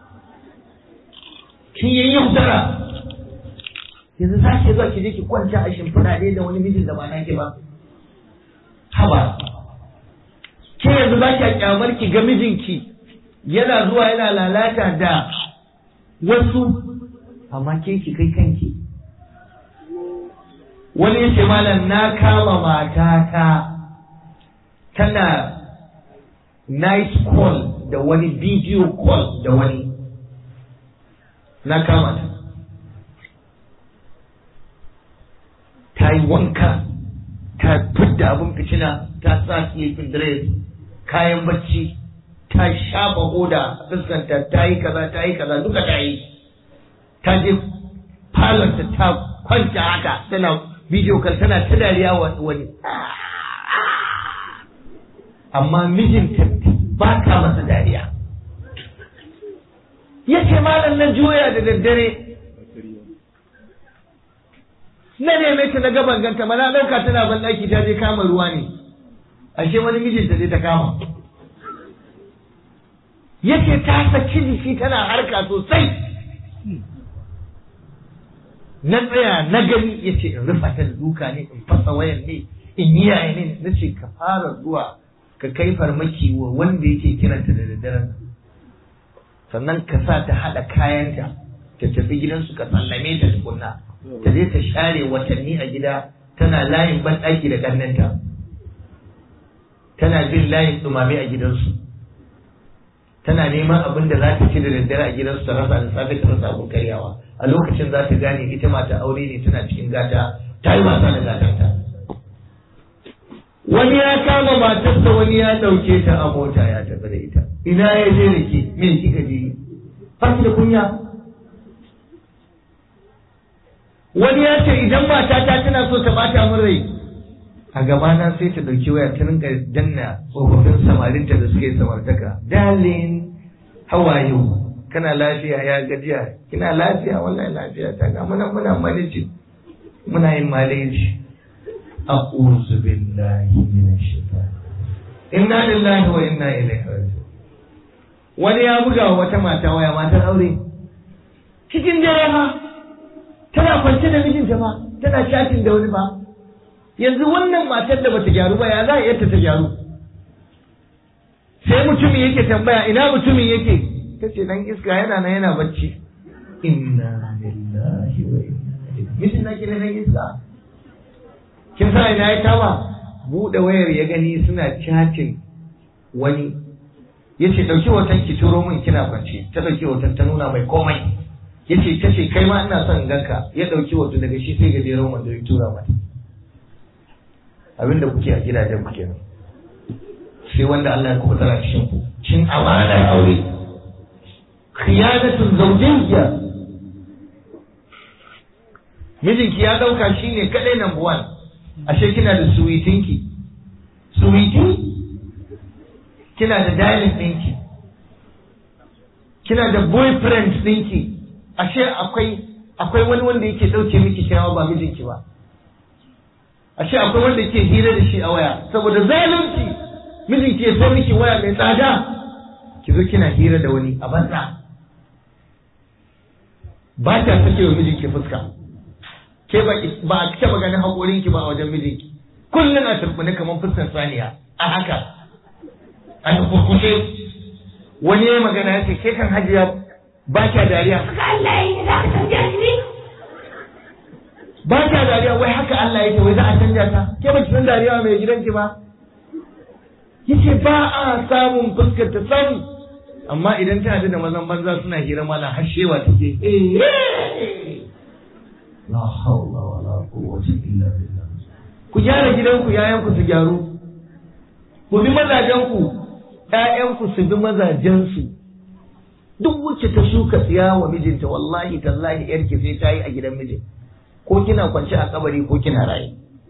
kin yi yaudara yanzu za ki zuwa ki je ki kwanta a shimfiɗa ɗaya da wani mijin da ba naki ba haba ke yanzu ba ki kyamar ki ga mijinki yana zuwa yana lalata da wasu amma ke ki kai kanki wani yace malam na kama matata tana night call da wani video call da wani na kama ta ta yi wanka ta fidda abin fitina ta sa sleeping dress kayan bacci ta shafa hoda a fuskanta ta yi kaza ta yi kaza duka ta yi ta je falonta ta kwanta haka tana video call tana ta dariya wani amma mijinta ba ta masa dariya ya ce malam na juya da daddare na neme ta na gaban ganta ma na ɗauka tana ban ɗaki ta je kama ruwa ne ashe wani mijinta zai ta kama yace ta saki jiki tana harka sosai na tsaya na gani yace in rufa ta da duka ne in fasa wayan ne in yi yaya ne na ce ka fara zuwa ka kai farmaki wa wanda yake kiranta da daddaren sannan ka sa ta haɗa kayanta ta tafi gidansu ka sallame ta tukunna ta je ta share watanni a gida tana layin banɗaki da ƙannenta tana bin layin ɗumame a gidansu tana neman abin da za ta ci da daddare a gidansu ta rasa da safe ta rasa abin karyawa a lokacin za ta gane ita mata aure ne tana cikin gata ta yi wasa da gatanta wani ya kama matarsa wani ya ɗauke ta a mota ya tafi da ita ina ya je da ke me kika je ba da kunya wani ya ce idan matata tana so ta bata min rai a gabana sai ta ɗauki waya ta rinka danna tsofaffin samarinta da suke samartaka darling how are you kana lafiya ya gajiya kina lafiya wallahi lafiya ta ga muna muna maleji muna yin maleji a'udhu billahi minash shaitan inna lillahi wa inna ilaihi raji'un wani ya buga wa wata mata waya matar aure cikin dare ma tana kwance da mijinta ba tana shatin da wani ba yanzu wannan matar da bata gyaru ba ya za a yadda ta gyaru sai mutumin yake tambaya ina mutumin yake ta ce dan iska yana nan yana bacci inna lillahi wa inna ilaihi mijin na ke nan iska kin sa ina ya kama buɗe wayar ya gani suna chatin wani ya ce ɗauki hoton ki turo min kina kwance ta ɗauki hoton ta nuna mai komai ya ce ta ce kai ma ina son ganka ya ɗauki hoto daga shi sai gajeren wanda ya tura mata abinda kuke a gidajen ku kenan sai wanda Allah ya kubutar a cikin ku cin amanar aure khiyanatun zawjiyya mijinki ya dauka shine kadai number one ashe kina da suwitinki suwiti kina da darling ɗinki kina da boyfriend ɗinki ashe akwai akwai wani wanda yake ɗauke miki kyawa ba mijinki ba ashe akwai wanda yake hira da shi a waya saboda zalunci mijinki ya so miki waya mai tsada ki zo kina hira da wani a banza ba ta sake wa mijinki fuska ke ba ba a taba ganin haƙorinki ba a wajen mijinki kullum a turbune kamar fuskar saniya a haka a kurkushe wani ya magana ya ce ke kan hajiya ba kya dariya Allah ya za ka canja ni ba kya dariya wai haka Allah yake wai za a canja ta ke ba ki san dariya mai gidanki ba yace ba a samun fuskar ta samu amma idan ta hadu da mazan banza suna hira mala hashewa take la hawla wala quwwata illa billah ku gyara gidanku yayanku su gyaru ku bi mazajenku ƴaƴanku su bi mazajensu duk wacce ta shuka tsiya wa mijinta wallahi tallahi yarki sai ta yi a gidan mijin ko kina kwance a kabari ko kina raye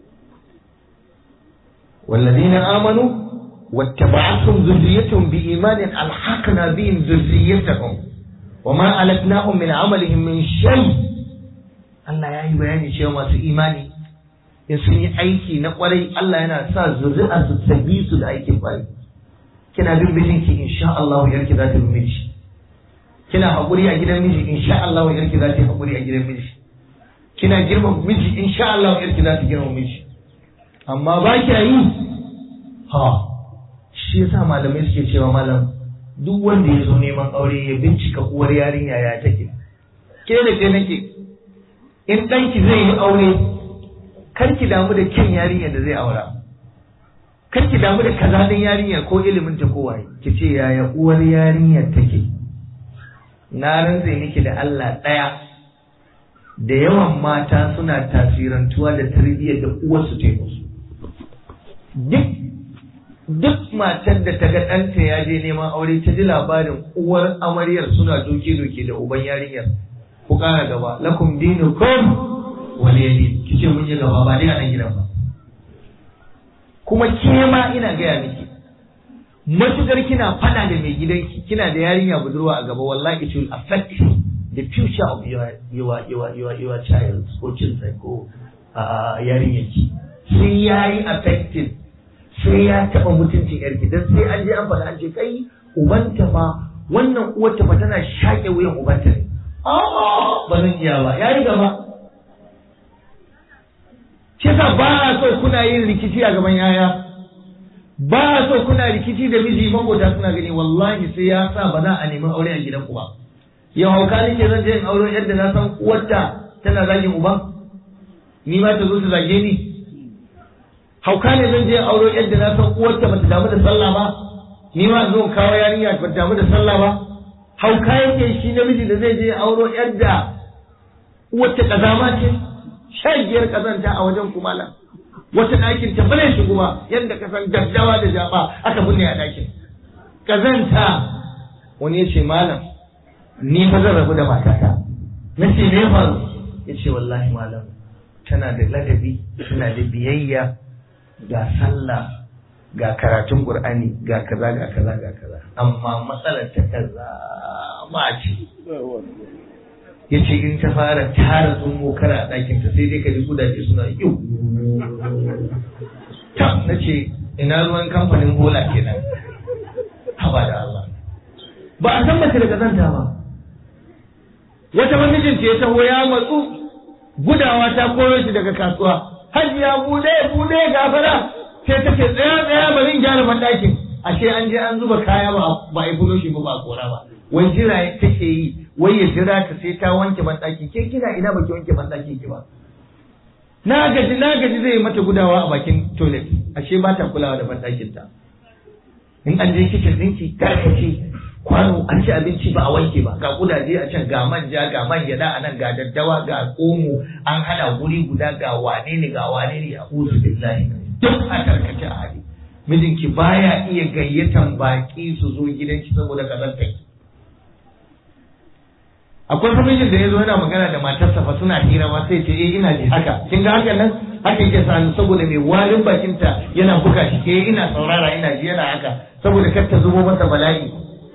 والذين آمنوا واتبعتهم ذريتهم بإيمان ألحقنا بهم ذريتهم وما ألتناهم من عملهم من شيء Allah ya yi bayani cewa masu imani in sun yi aiki na kwarai Allah yana sa zuri'a su tabi su da aikin kwarai kina bin mijinki insha Allah yarki za ta bi miji kina haƙuri a gidan miji insha Allah yarki za ta yi haƙuri a gidan miji kina girma miji insha Allah yarki za ta girma miji amma ba kya yi ha shi yasa malamai suke cewa malam duk wanda ya zo neman aure ya bincika uwar yarinya ya take ke da ke nake in ɗanki zai yi aure kar ki damu da kyan yarinyar da zai aura kar ki damu da kazalin yarinyar ko ilimin ta ko waye ki ce yaya uwar yarinyar take na rantse miki da Allah ɗaya da yawan mata suna tasirantuwa da tarbiyyar da uwarsu ta yi musu duk duk matar da ta ga ɗanta ya je neman aure ta ji labarin uwar amaryar suna doke-doke da uban yarinyar ku ƙara gaba lakum dinukum waliyadi kice mun yi gaba ba dai a nan gidan ba kuma ke ma ina gaya miki matukar kina fada da mai gidanki kina da yarinya budurwa a gaba wallahi it will affect the future of your your your your, your child ko children ko uh, yarinyarki sai yayi affected sai ya taɓa mutuncin yarki dan sai an je an faɗa an ce kai ubanta ma wannan uwarta fa tana shaƙe wuyan ubanta ne ba zan iya ba ya yi gaba shi yasa ba a so kuna yin rikici a gaban yaya ba a so kuna rikici da miji makota suna gani wallahi sai ya sa ba za a nemi aure a gidan ba yau hauka nake zan je in aure yadda na san uwarta tana zagin uba ni ma ta zo ta zage ni hauka ne zan je aure yadda na san uwarta bata damu da sallah ba ni ma zo kawo yarinya bata damu da sallah ba hauka yake shi namiji da zai je auro yadda wata kazama ce shagiyar kazanta a wajen kumala wata ɗakin ta bane shigo ba yadda ka san daddawa da jaba aka binne a ɗakin kazanta wani ya ce malam ni fa zan rabu da matata na ce me faru ya ce wallahi malam tana da ladabi tana da biyayya ga sallah ga karatun qur'ani ga kaza ga kaza ga kaza amma matsalar ta kaza ma ce yace in ta fara tara tsummo kara a ɗakin ta sai dai ka ji kudaje suna yau ta nace ina ruwan kamfanin bola kenan haba da Allah ba a san mace da kazanta ba wata mamijin ce ya taho ya matsu gudawa ta koyo shi daga kasuwa hajiya bude bude gafara sai ta ce tsaya tsaya bari in gyara banɗakin ashe an je an zuba kaya ba ba a yi shi ba ba a kora ba wai jira take yi wai ya jira ta sai ta wanke banɗaki ke kina ina baki wanke banɗaki ki ba na gaji na gaji zai mata gudawa a bakin toilet ashe ba ta kulawa da banɗakin ta in an je kicin ɗinki karkace kwano an ci abinci ba a wanke ba ga kudaje a can ga manja ga man gyada a nan ga daddawa ga omo an hada guri guda ga wane ne ga wane ne a uzu billahi duk a karkace a hali mijinki baya iya gayyatan baki su zo gidanki saboda kazantar akwai famijin da ya zo yana magana da matarsa fa suna hira ma sai ce eh ina ji haka kin ga hakan nan haka yake sani saboda mai warin bakinta yana buga shi eh ina saurara ina ji yana haka saboda kar ta zubo masa bala'i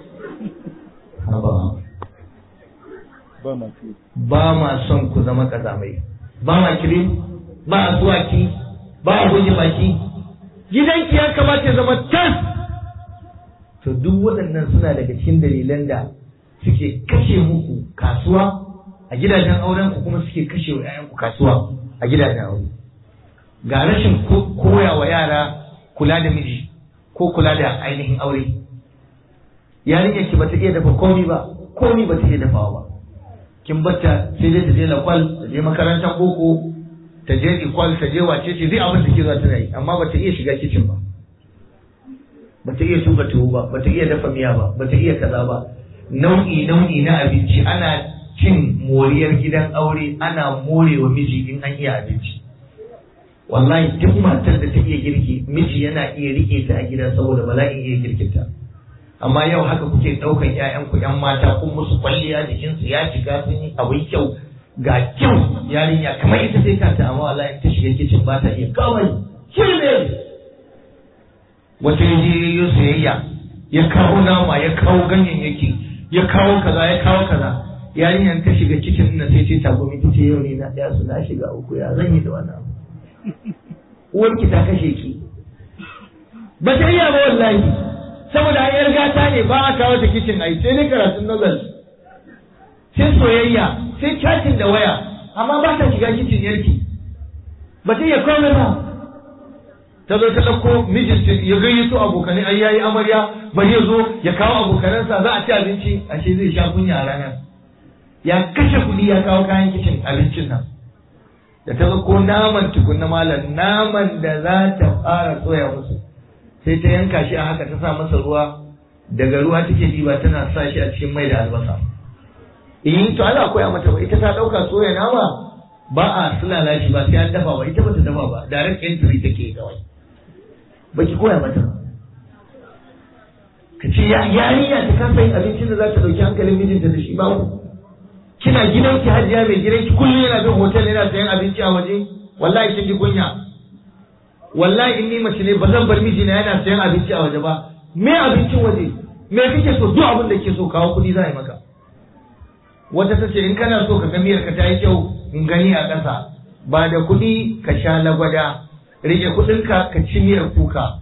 ba ma son ku zama kazamai ba ma kire ba a zuwa ki ba a goge baki gidanki ya kamata ya zama tas to duk waɗannan suna daga cikin dalilan da suke kashe muku kasuwa a gidajen auren ku kuma suke kashe wa 'ya'yanku kasuwa a gidajen aure ga rashin koya wa yara kula da miji ko kula da ainihin aure yarinyar ki bata iya dafa komi ba komi bata iya dafawa ba kin bata sai dai ta je lakwal ta je makarantar boko ta je ikwal ta je wace ce zai abin da ke za ta yi amma bata iya shiga kicin ba bata iya tuka tuwo ba bata iya dafa miya ba bata iya kaza ba nau'i nau'i na abinci ana cin moriyar gidan aure ana morewa miji in an iya abinci wallahi duk matar da ta iya girki miji yana iya rike ta a gida saboda bala'in iya girkinta amma yau haka kuke ɗaukan ƴaƴan ku ƴan mata kun musu kwalliya jikinsu ya shiga sun yi abin kyau ga kyau yarinya kamar ita sai kanta amma wallahi ta shiga kicin ba ta iya kawai shirme wata yaje yayo sayayya ya kawo nama ya kawo ganyayyaki ya kawo kaza ya kawo kaza yarinyar ta shiga kicin nan sai ce tagumi ta ce yau ne na ɗaya su na shiga uku ya zan yi da wannan abu uwarki ta kashe ki ba ta iya ba wallahi saboda hanyar gata ne ba a kawo ta kicin ai sai ne karatun novel sai soyayya sai chatting da waya amma ba ta shiga kicin yarki ba ta iya komai ba ta zo ta ɗauko mijinta ya gayyato abokanai ai yayi amarya bari ya zo ya kawo abokanansa za a ci abinci ashe zai sha kunya a ranar ya kashe kuɗi ya kawo kayan kicin abincin nan da ta ko naman tukunna malam naman da za ta fara soya musu sai ta yanka shi a haka ta sa masa ruwa daga ruwa take diba tana sa shi a cikin mai da albasa in to Allah koya mata ba ita ta dauka soya nama ba a sulala shi ba sai an dafa ba ita bata dafa ba direct entry take kawai baki koya mata ba ka ce yarinya ta kasa yin abincin da za ta dauki hankalin mijinta da shi ba kina gidanki hajiya mai gidanki kullum yana bin hotel yana sayan abinci a waje wallahi kin ji kunya wallahi in ni mace ne ba zan bar mijina yana sayan abinci a waje ba me abincin waje me kake so duk abin da kake so kawo kuɗi za a yi maka wata ta ce in kana so ka ga miyar ka ta yi kyau in gani a ƙasa ba da kuɗi ka sha lagwada rike kuɗinka ka ci miyar kuka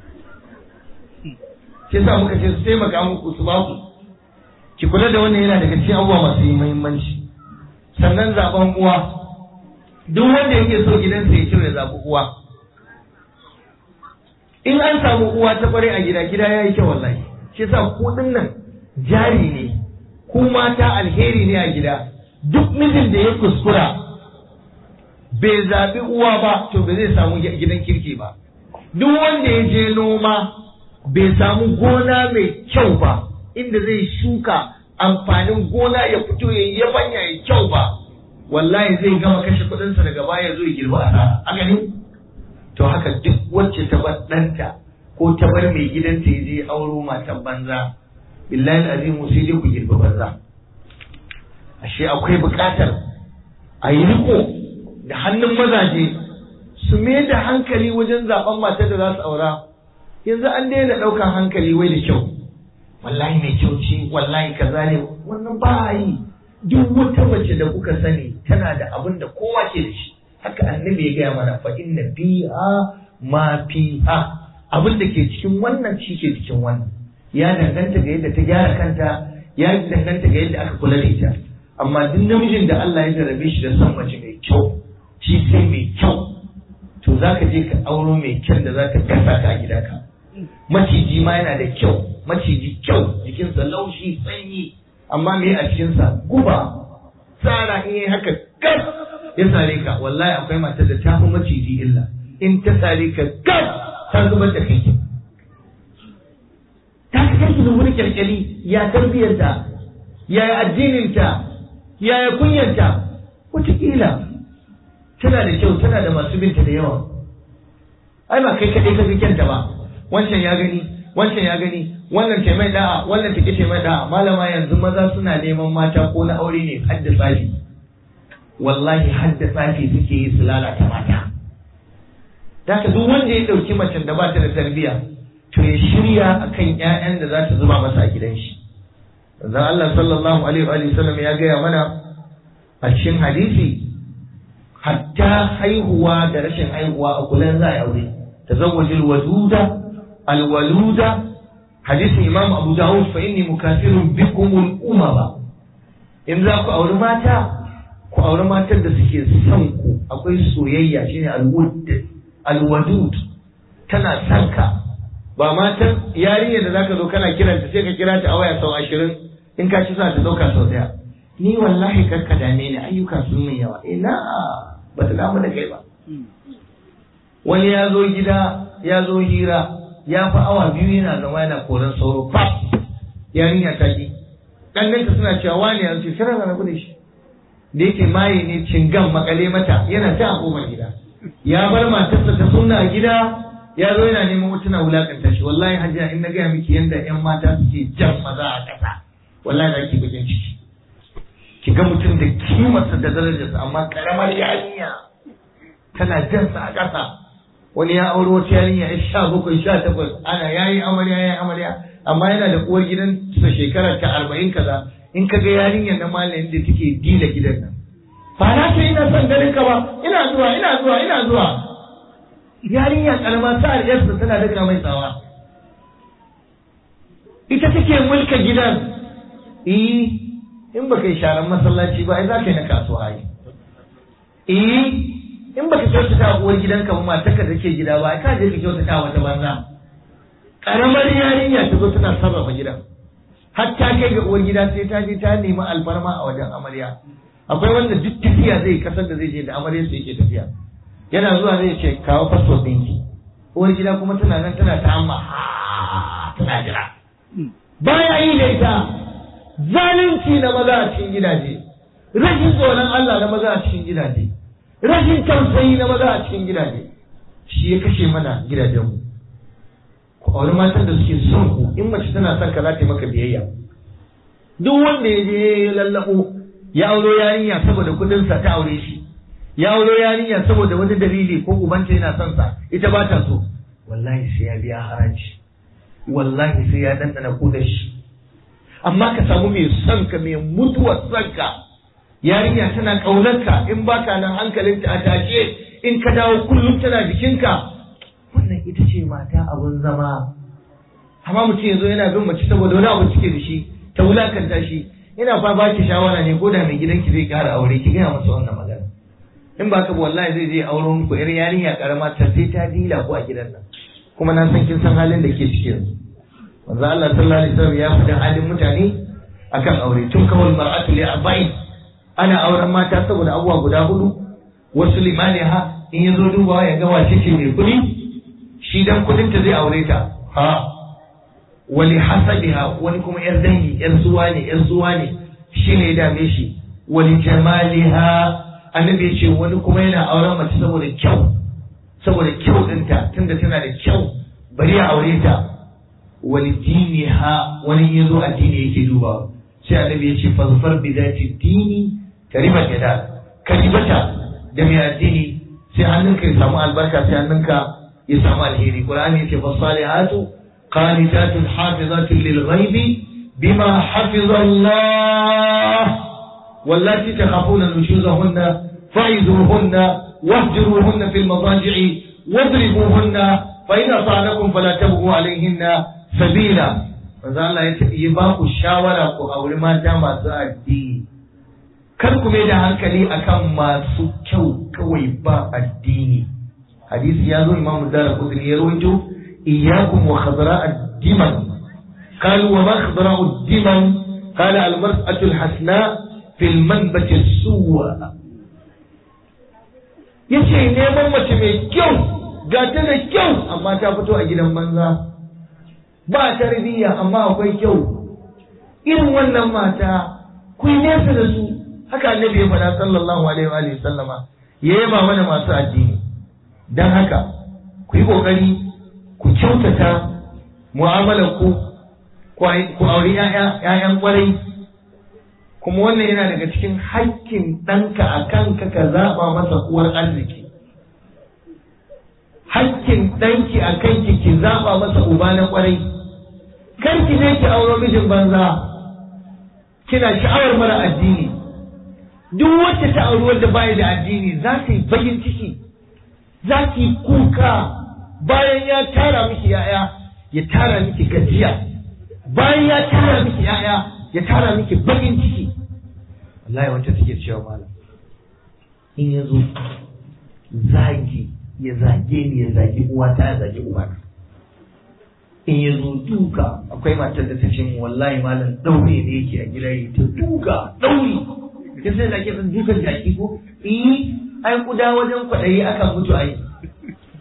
shi sa muka ce su taimaka muku su ba ku ki kula da wannan yana daga cikin abubuwa masu yi muhimmanci sannan zaben uwa duk wanda yake so gidansa ya kyau ya zaɓi uwa in an samu uwa ta kware a gida gida ya yi kyau wallahi shi yasa ku nan jari ne ku mata alheri ne a gida duk mijin da ya kuskura bai zaɓi uwa ba to ba zai samu gidan kirki ba duk wanda ya je noma bai samu gona mai kyau ba inda zai shuka amfanin gona ya fito ya yi yabanya ya kyau ba wallahi zai gama kashe kuɗinsa daga baya zo ya girba asara a gani to haka duk wacce ta bar ɗanta ko ta bar mai gidanta ya je auro matan banza billahi azimu sai dai ku girba banza ashe akwai buƙatar a yi riko da hannun mazaje su mai da hankali wajen zaben matar da za su aura yanzu an daina ɗaukar hankali wai da kyau wallahi mai kyau ce wallahi kaza ne wannan ba a yi duk wata mace da kuka sani tana da abin da kowa ke da shi haka annabi ya gaya mana fa inna fiha ma fiha abin da ke cikin wannan shi ke cikin wannan ya danganta ga yadda ta gyara kanta ya danganta ga yadda aka kula da ita amma duk namijin da Allah ya jarabe shi da son mace mai kyau shi sai mai kyau to zaka je ka auro mai kyan da zaka gasa ka a gidanka maciji ma yana da kyau maciji kyau jikinsa laushi sanyi amma me a cikinsa guba tsara in yi haka gas ya sare ka wallahi akwai matar da ta fi maciji illa in ta sare ka gas ta zubar da kai ta fi kai da wani kyalkyali ya tarbiyarta ya yi addininta ya yi kunyanta wataƙila tana da kyau tana da masu binta da yawa ai ba kai kaɗai ka fi kyanta ba wancan ya gani wancan ya gani wannan ce mai da'a wannan take ce mai da'a malama yanzu maza suna neman mata ko na aure ne hadda tsafi wallahi hadda tsafi suke yi su lalata mata Daka duk wanda ya ɗauki macen da ba ta da tarbiyya to ya shirya akan ƴaƴan da za ta zuba masa a gidan shi Manzon Allah sallallahu alaihi wa sallam ya gaya mana a cikin hadisi hatta haihuwa da rashin haihuwa a kullum za a yi aure tazawwajil waduda alwaluda hadisin imam abu dawud fa inni mukafirun bikum al-umama in za ku auri mata ku auri matan da suke son ku akwai soyayya shine alwud alwadud tana son ka ba matan yarinyar da zaka zo kana kiranta sai ka kira ta a waya sau ashirin in ka ci sa ta dauka sau daya ni wallahi karka dame ni ayyuka sun min yawa ina ba ta damu da kai ba wani ya zo gida ya zo hira ya fi awa biyu yana zama yana koran sauro fa yarinya ta ki ɗannanka suna cewa wani ya ce kana rabu da shi da yake maye ne cingan makale mata yana ta a kofar gida ya bar matarsa ta sunna a gida ya zo yana neman wata wulakanta shi wallahi hajiya in na gaya miki yanda yan mata suke jan maza a ƙasa wallahi za ki bakin ciki ki ga mutum da kimarsa da darajarsa amma karamar yarinya tana jan sa a ƙasa wani ya auro wata yarinya ya sha bakwai sha takwas ana yayi amarya yayi amarya amma yana da uwar gidan sa shekara ta arba'in kaza in ka ga yarinyar na malamin da take dila gidan nan ba na ce ina son ganin ka ba ina zuwa ina zuwa ina zuwa yarinya karama sa'ar yarsa tana daga mai tsawa ita take mulka gidan eh in baka yi sharan masallaci ba ai za ka yi na kasuwa ai eh in baka kyautata wa uwar gidanka ba matarka da ke gida ba ka je ka kyautata wata banza karamar yarinya ta zo tana sarrafa gidan har ta kai ga uwar gida sai ta je ta nemi alfarma a wajen amarya akwai wanda duk tafiya zai kasar da zai je da amaryar sai yake tafiya yana zuwa zai ce kawo fasfot ɗinki uwar gida kuma tana nan tana ta amma tana jira baya yi da ita zalunci na maza a cikin gidaje rashin tsoron Allah na maza a cikin gidaje rashin tausayi na maza a cikin gidaje shi ya kashe mana gidajenmu ku auri matan da suke son ku in mace tana son ka za ta yi maka biyayya duk wanda ya je ya lallabo ya auro yarinya saboda kudin sa ta aure shi ya auro yarinya saboda wani dalili ko ubanta yana son sa ita ba ta so wallahi sai ya biya haraji wallahi sai ya dandana kudin shi amma ka samu mai son ka mai mutuwar son ka yarinya tana ƙaunarka in baka nan hankalinta a tashe in ka dawo kullum tana jikinka wannan ita ce mata abun zama amma mutum yanzu yana bin mace saboda wani abu cike da shi ta wulakanta shi ina fa ba ki shawara ne ko da mai gidanki zai ƙara aure ki gaya masa wannan magana in ba ka ba wallahi zai je auren ku yar yarinya karama ta sai ta dila ku a gidan nan kuma na san kin san halin da ke ciki yanzu manzo Allah sallallahu alaihi wasallam ya faɗi halin mutane akan aure tun kawal mar'atu li arba'in ana auren mata saboda abubuwa guda hudu wasu limani ha in ya zo dubawa ya ga wace ce mai kuɗi shi dan kuɗin ta zai aure ta ha wali hasabiha wani kuma yar dangi yar zuwa ne yar zuwa ne shi ne ya dame shi wali jamaliha annabi ya ce wani kuma yana auren mace saboda kyau saboda kyau ɗinta tunda tana da kyau bari ya aure ta wali diniha wani ya zo addini yake dubawa sai annabi ya ce fazfar bi zati dini karimat yada karibata da mai addini sai hannunka ya samu albarka sai hannunka ya samu alheri qur'ani yace fasalihatu qanitatun hafizatun lil ghaibi bima hafiza Allah wallati takhafuna nushuzahunna fa'izuhunna wahjuruhunna fil madaji'i wadribuhunna fa in asanakum fala tabghu alayhinna sabila manzo Allah ya yi ba ku shawara ku auri mata masu addini kar ku mai da hankali akan masu kyau kawai ba addini hadisi ya zo imamu dara kudri ya rawaito iyyakum wa khadra ad-diman قالوا وما خضراء الدمن قال المرأة الحسناء في المنبت السوء yace neman mace mai kyau ga ta da kyau amma ta fito a gidan banza ba tarbiyya amma akwai kyau irin wannan mata ku yi nesa da su haka annabi ya faɗa sallallahu alaihi wa sallama ya yaba mana masu addini dan haka ku yi kokari ku kyautata mu'amalar ku ku auri ‘ya'yan kwarai kuma wannan yana daga cikin hakkin ɗanka a kanka ka zaɓa masa uwar arziki hakkin ɗanki a kanki ki zaɓa masa uba na kwarai kar ki je ki auro mijin banza kina sha'awar mara addini duk wacce ta auri wanda baya da addini za ta yi bakin ciki za ki kuka bayan ya tara miki ya'ya ya tara miki gajiya bayan ya tara miki ya'ya ya tara miki bakin ciki wallahi wacce take cewa malam in ya zo zagi ya zage ni ya zagi uwata ya zagi uwata in ya zo duka akwai matar da ta ce mu wallahi malam daure ne yake a gida yi ta duka dauri kin sai da ke san dukan jaki ko eh ai kuda wajen kwaɗayi aka mutu ai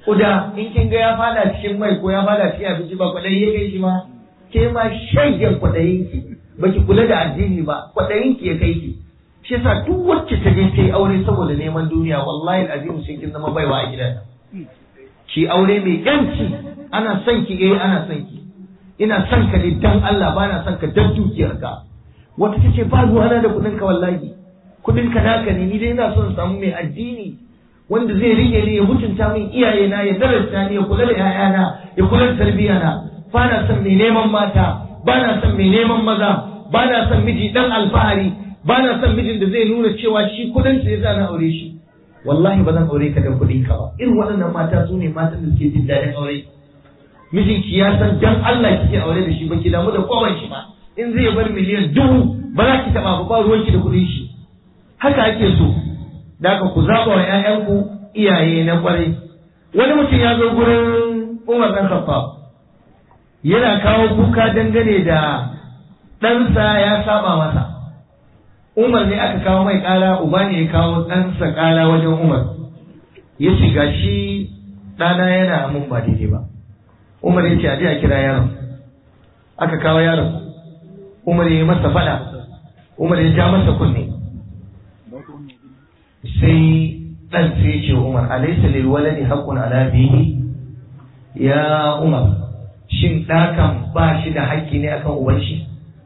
kuda in kin ga ya fada cikin mai ko ya fada cikin abinci ba kwaɗayi ya kai shi ma ke ma shayyan kwaɗayin ki baki kula da addini ba kwaɗayin ki ya kai ki shi yasa duk wacce ta je ta yi aure saboda neman duniya wallahi alazim sai kin zama baiwa a gidan ki aure mai yanci ana son ki eh ana son ki ina son ka ne dan Allah ba na son ka dan dukiyarka wata tace ba ruwana da kuɗin ka wallahi kuɗin ka naka ne ni dai ina son samu mai addini wanda zai rike ni ya mutunta min iyaye na ya darasta ni ya kula da 'ya'yana ya kula da tarbiyya na ba na son mai neman mata ba na son mai neman maza ba na son miji dan alfahari ba na son mijin da zai nuna cewa shi kudin sa yasa na aure shi wallahi ba zan aure ka da kuɗin ka ba irin waɗannan mata su ne matan da suke jin daɗin aure mijinki ya san dan Allah kike aure da shi ba ki damu da kowan shi ba in zai bar miliyan dubu ba za ki taɓa ba ba ruwanki da kuɗin shi haka ake so da haka ku zaɓa wa ‘ya'yanku iyaye na ƙwarai wani mutum ya zo gurin Umar ɗan Khattab yana kawo kuka dangane da ɗansa ya saba masa Umar ne aka kawo mai ƙara uba ne ya kawo ɗansa ƙara wajen Umar ya ce ga shi ɗana yana mun ba daidai ba Umar ya ce a je a kira yaron aka kawo yaron Umar ya yi masa faɗa Umar ya ja masa kunne sai ɗan sai ce Umar alaysa lil waladi haqqun ala bihi ya Umar shin ɗakan ba shi da haƙƙi ne akan uban shi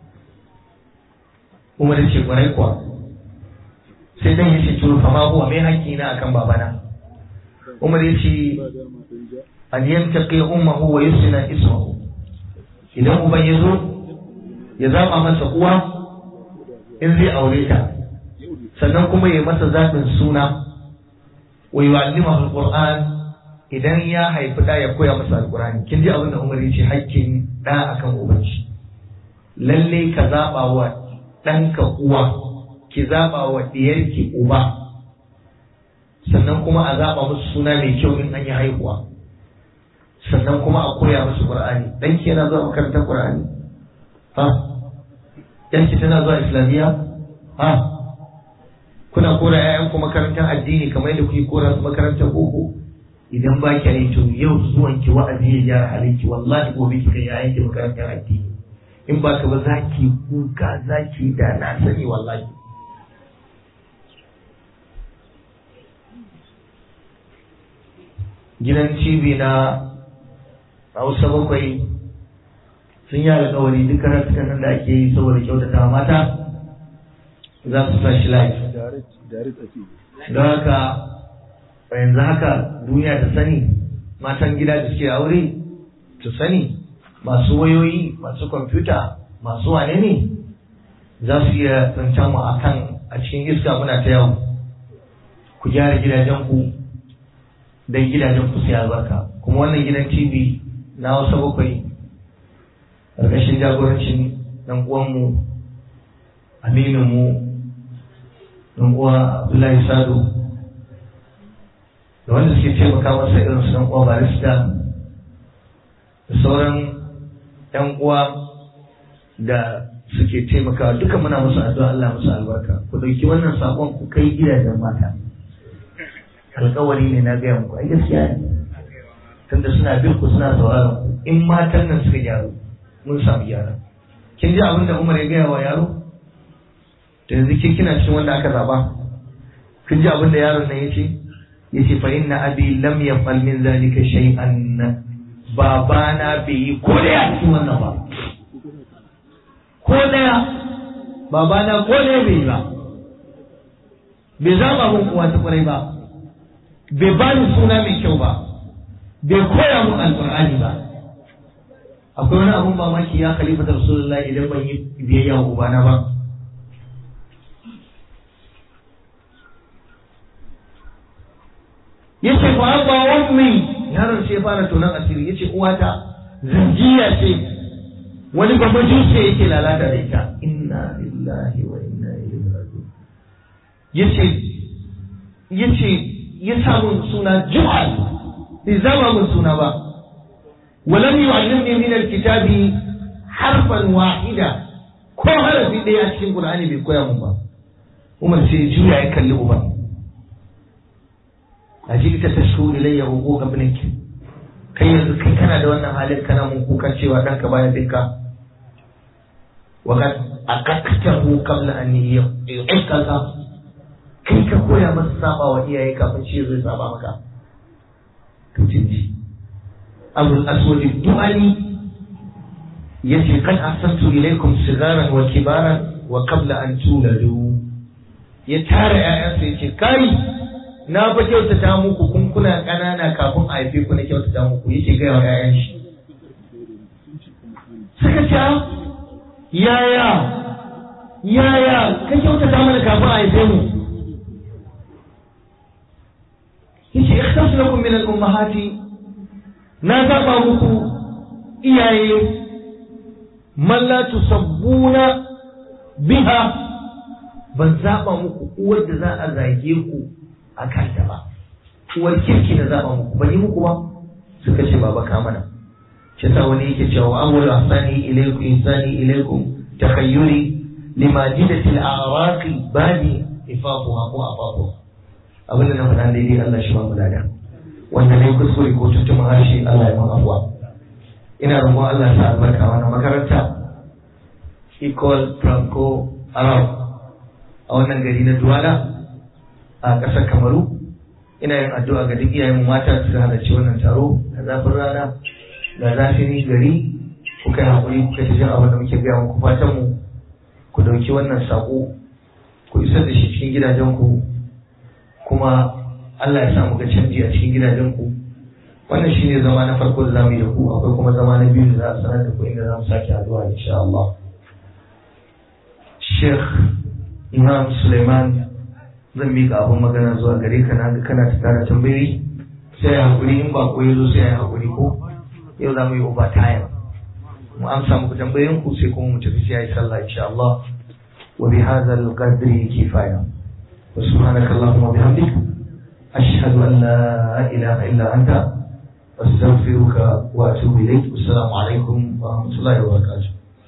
Umar ya ce kwarai kuwa sai dan ya ce to fa ma huwa mai haƙƙi na akan babana Umar ya ce an yantaqi ummuhu wa yusna ismuhu idan uban ya zo ya zaba masa uwa in zai aure ta sannan kuma ya masa zaɓin suna wa yu'allimahu alquran idan ya haifi da ya koya masa alqurani kin ji abin da Umar ya ce haƙƙin da akan uban shi lalle ka zaba wa ɗanka uwa ki zaba wa ɗiyarki uba sannan kuma a zaba musu suna mai kyau in an yi haihuwa sannan kuma a koya musu qur'ani ɗanki yana zuwa makarantar qur'ani ha yanki tana zuwa islamiyya ha kuna kora ƴaƴanku makarantar addini kamar yadda kuke kora su makarantar boko idan ba ki yi to yau zuwan ki wa'azi ya gyara halinki wallahi gobe ki kai ƴaƴanki makarantar addini in ba ka ba za ki kuka za ki da na sani wallahi gidan cibi na hausa bakwai sun yi alkawari duk karatukan nan da ake yi saboda kyautata mata za su sa shi live don haka yanzu haka duniya ta sani matan gida da suke aure su sani masu wayoyi masu kwamfuta masu wane ne za su iya tsancan mu a kan a cikin iska muna ta yawo ku gyara gidajenku don gidajen ku sai albarka kuma wannan gidan tv na wasu bakwai ƙarƙashin jagorancin ɗan uwanmu amininmu ɗan uwa abdullahi sadu da wanda suke taimaka masa irin su ɗan uwa barista da sauran ‘yan uwa da suke taimakawa duka muna musu addu'a Allah musu albarka ku ɗauki wannan saƙon ku kai gidajen mata alƙawari ne na gaya muku ai gaskiya ne tunda suna bin ku suna sauraron ku in matan nan suka gyaru mun samu gyara kin ji abin da Umar ya gaya wa yaro to yanzu ke kina cikin wanda aka zaba kin ji abin da yaron nan yace yace fa inna abi lam yafal min zalika shay'an babana bai yi ko daya cikin wannan ba ko daya babana ko daya bai yi ba bai zaba mun kuwa ta kwarai ba bai bani suna mai kyau ba bai koya mun alqur'ani ba akwai wani abun mamaki ya khalifa da rasulullahi idan ban yi biyayya wa ubana ba yace fa abba ummi yaron sai fara tonan asiri yace uwata zanjiya ce wani babban jinsi yake lalata da ita inna lillahi wa inna ilaihi raji'un yace yace ya samu suna ju'al bai zama mun suna ba ولم يعلمني من الكتاب حرفا واحدا ko harafi ɗaya a cikin Qur'ani bai koya mun ba Umar sai juya ya kalli uban ajita tashku ilayya huquqa ibnik kai yanzu kai kana da wannan halin kana mun kukan cewa danka baya binka wa kad aqaqtahu qabla an yu'ikaka kai ka koya masa saba wa iyaye kafin shi zai saba maka to jinji abul aswad du'ani yace kan ahsantu ilaykum sigaran wa kibaran wa qabla an tuladu ya tara ƴaƴansa yace kai na fa kyautata muku kun kuna ƙanana kafin a haife ku na kyautata muku yake gaya wa ƴaƴan shi suka ce yaya yaya ka kyautata mana kafin a haife mu yace ikhtasu lakum min al-ummahati na zaba muku iyaye man la tusabbuna biha ban zaba muku uwar da za a zage ku a kanta ba uwar kirki da zaba muku ban yi muku ba suka ce baba ka mana shi sa wani yake cewa awwal ahsani ilaykum insani ilaykum takhayyuri limajidati al-a'raqi bani ifaquha ko afaquha abin da na faɗa daidai Allah shi ba mu lada wanda ne kuskure ko tuntuɓin harshe Allah ya mun afuwa ina roƙon Allah ya sa albarka wannan makaranta Equal Franco Arab a wannan gari na Duwala a ƙasar Kamaru ina yin addu'a ga duk iyayen mata su halarci wannan taro da zafin rana da zafin gari ku kai haƙuri ku kai jin abin da muke gaya muku fatan mu ku ɗauki wannan saƙo ku isar da shi cikin gidajen ku kuma Allah ya sa mu ga canji a cikin gidajen ku wannan shine zama na farko da zamu yi da ku akwai kuma zama na biyu da za a sanar da ku inda za mu sake addu'a insha Allah Sheikh Imam Suleiman zan mika abin magana zuwa gare ka na ga kana ta tara tambayoyi sai ya hakuri in ba ko yazo sai ya hakuri ko yau za mu yi over time mu amsa muku tambayoyin ku sai kuma mu tafi sai yi sallah insha Allah wa bi hadha al-qadri kifaya wa subhanaka allahumma wa bihamdika ashhadu an la ilaha illa anta astaghfiruka wa atubu ilayk assalamu alaikum wa rahmatullahi wa barakatuh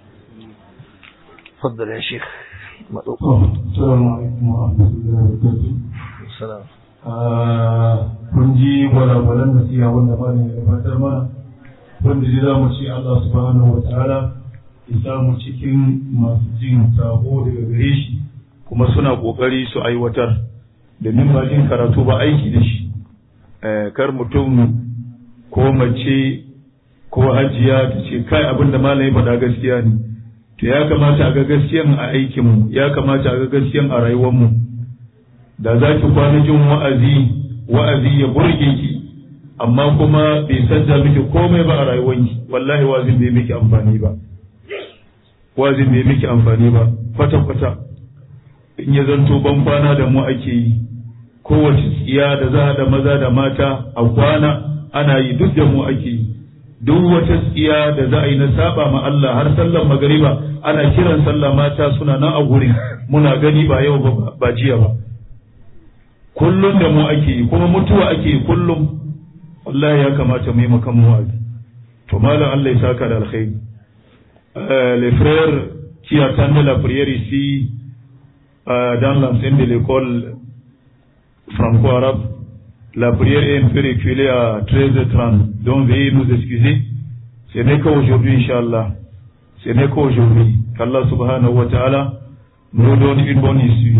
تفضل يا شيخ السلام عليكم ورحمة الله وبركاته السلام kun ji gwalagwalan nasiha wanda ba ne gabatar mana wanda zai zamu ce Allah subhanahu wa ta'ala ya samu cikin masu jin sako daga gare shi kuma suna kokari su aiwatar domin ba jin karatu ba aiki da shi kar mutum ko mace ko hajiya ta ce kai abin da malami faɗa gaskiya ne to ya kamata a ga gaskiyan a aikinmu ya kamata a ga gaskiyan a rayuwarmu da za ki kwana jin wa'azi wa'azi ya burge ki amma kuma bai sanja miki komai ba a rayuwarki wallahi wazin bai miki amfani ba wazin bai miki amfani ba kwata kwata in ya zanto ban kwana da mu ake yi kowace tsiya da za da maza da mata a kwana ana yi duk da mu ake yi duk wata tsiya da za a yi na saba ma Allah har sallar magariba ana kiran sallah mata suna nan a gurin muna gani ba yau ba ba jiya ba kullum da mu ake yi kuma mutuwa ake yi kullum wallahi ya kamata mu yi makan mu wa'azi to malam Allah ya saka da alkhairi les frères qui attendent la prière ici euh, dans l'enceinte de l'école franco-arabe la prière est un peu reculée à 13h30 donc veuillez nous excuser ce n'est qu'aujourd'hui Inch'Allah ce n'est qu'aujourd'hui qu'Allah subhanahu wa ta'ala nous donne une bonne issue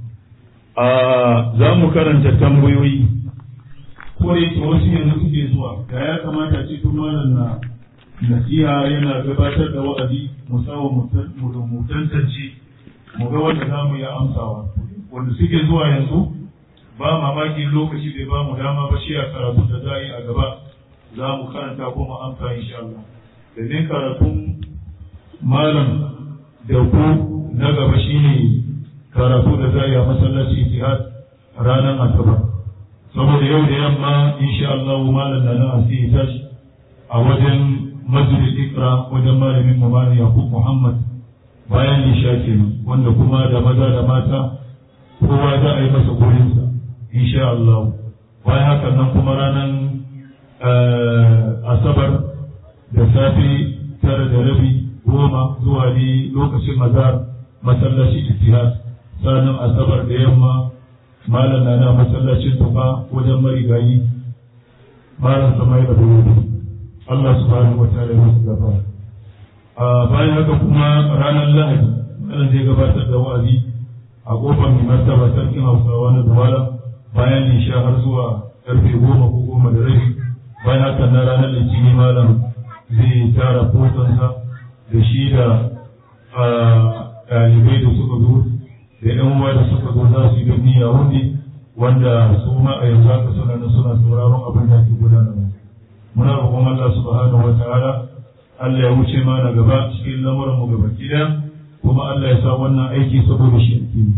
a za mu karanta tambayoyi ko da yake wasu yanzu suke zuwa da ya kamata ce tun malam na nasiha yana gabatar da wa'azi mu sawa mu tantance mu ga wanda za mu yi amsawa wanda suke zuwa yanzu ba mamaki lokaci bai ba mu dama ba shi a karatu da za a yi a gaba za mu karanta ko mu amsa insha Allah domin karatun malam da ku na gaba shine karatu da za a yi a masallaci ijtihad ranar asabar saboda yau da yamma insha Allah malam da na asiri tashi a wajen masjid ikra wajen malamin mu malam Yakub Muhammad bayan isha kenan wanda kuma da maza da mata kowa za a yi masa gurinsa insha Allah bayan haka nan kuma ranar asabar da safe tara da rabi goma zuwa ne lokacin mazar masallaci ijtihad sanin asabar da yamma malam na na masallacin tufa wajen marigayi malam samai da buru Allah subhanahu wa ta'ala ya musu gaba a bayan haka kuma ranar lahadi malam zai gabatar da wa'azi a kofar mai martaba sarkin hausawa na duwala bayan lisha har zuwa karfe goma ko goma da rabi bayan haka na ranar litinin malam zai tara fotonsa da shi da ɗalibai da suka zo da yan uwa da suka zo za su yi don niyya wani wanda su ma a yanzu haka suna nan suna sauraron abin da ke gudanarwa muna roƙon Allah subhanahu wa ta'ala Allah ya wuce mana gaba cikin lamuran mu gaba ɗaya kuma Allah ya sa wannan aiki saboda shi ake yi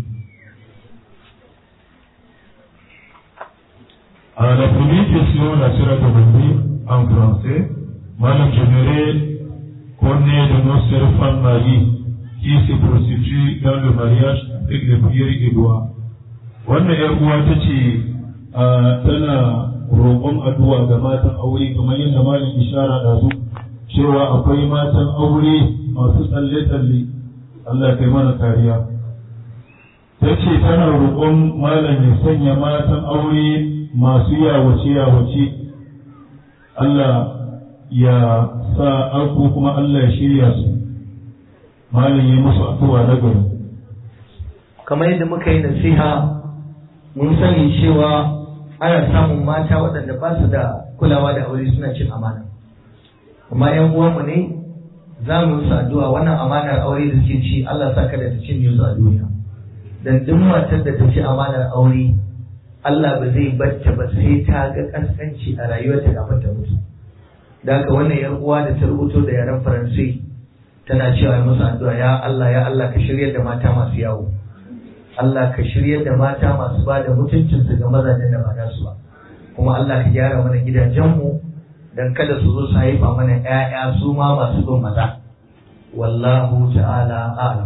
À la première question, la sœur a demandé en français, Madame, j'aimerais connaître de nos sœurs femmes mariées qui se prostituent dans le mariage avec les prières et doigts. Wannan ‘yar uwa ta ce tana roƙon addu'a ga matan aure kamar yadda malam ishara da su cewa akwai matan aure masu tsalle-tsalle Allah kai mana kariya. Ta ce tana roƙon malam ya sanya matan aure masu yawace-yawace Allah ya sa arko kuma Allah ya shirya su malam yi musu addu'a na gari kamar yadda muka yi nasiha mun sani cewa ana samun mata waɗanda ba su da kulawa da aure suna cin amana amma yan uwanmu ne za mu musu addu'a wannan amanar aure da suke ci Allah sa kada ta cinye su a duniya dan duk matar da ta ci amanar aure Allah ba zai bacce ba sai ta ga kaskanci a rayuwarta kafin ta mutu da haka wannan yar uwa da ta rubuto da yaren faransai tana cewa musu addu'a ya Allah ya Allah ka shiryar da mata masu yawo Allah ka shiryar da mata masu ba da mutuncinsu ga mazajen da ba nasu ba kuma Allah ka gyara mana gidajenmu dan kada su zo su haifa mana ƴaƴa su ma masu bin maza wallahu ta'ala a'lam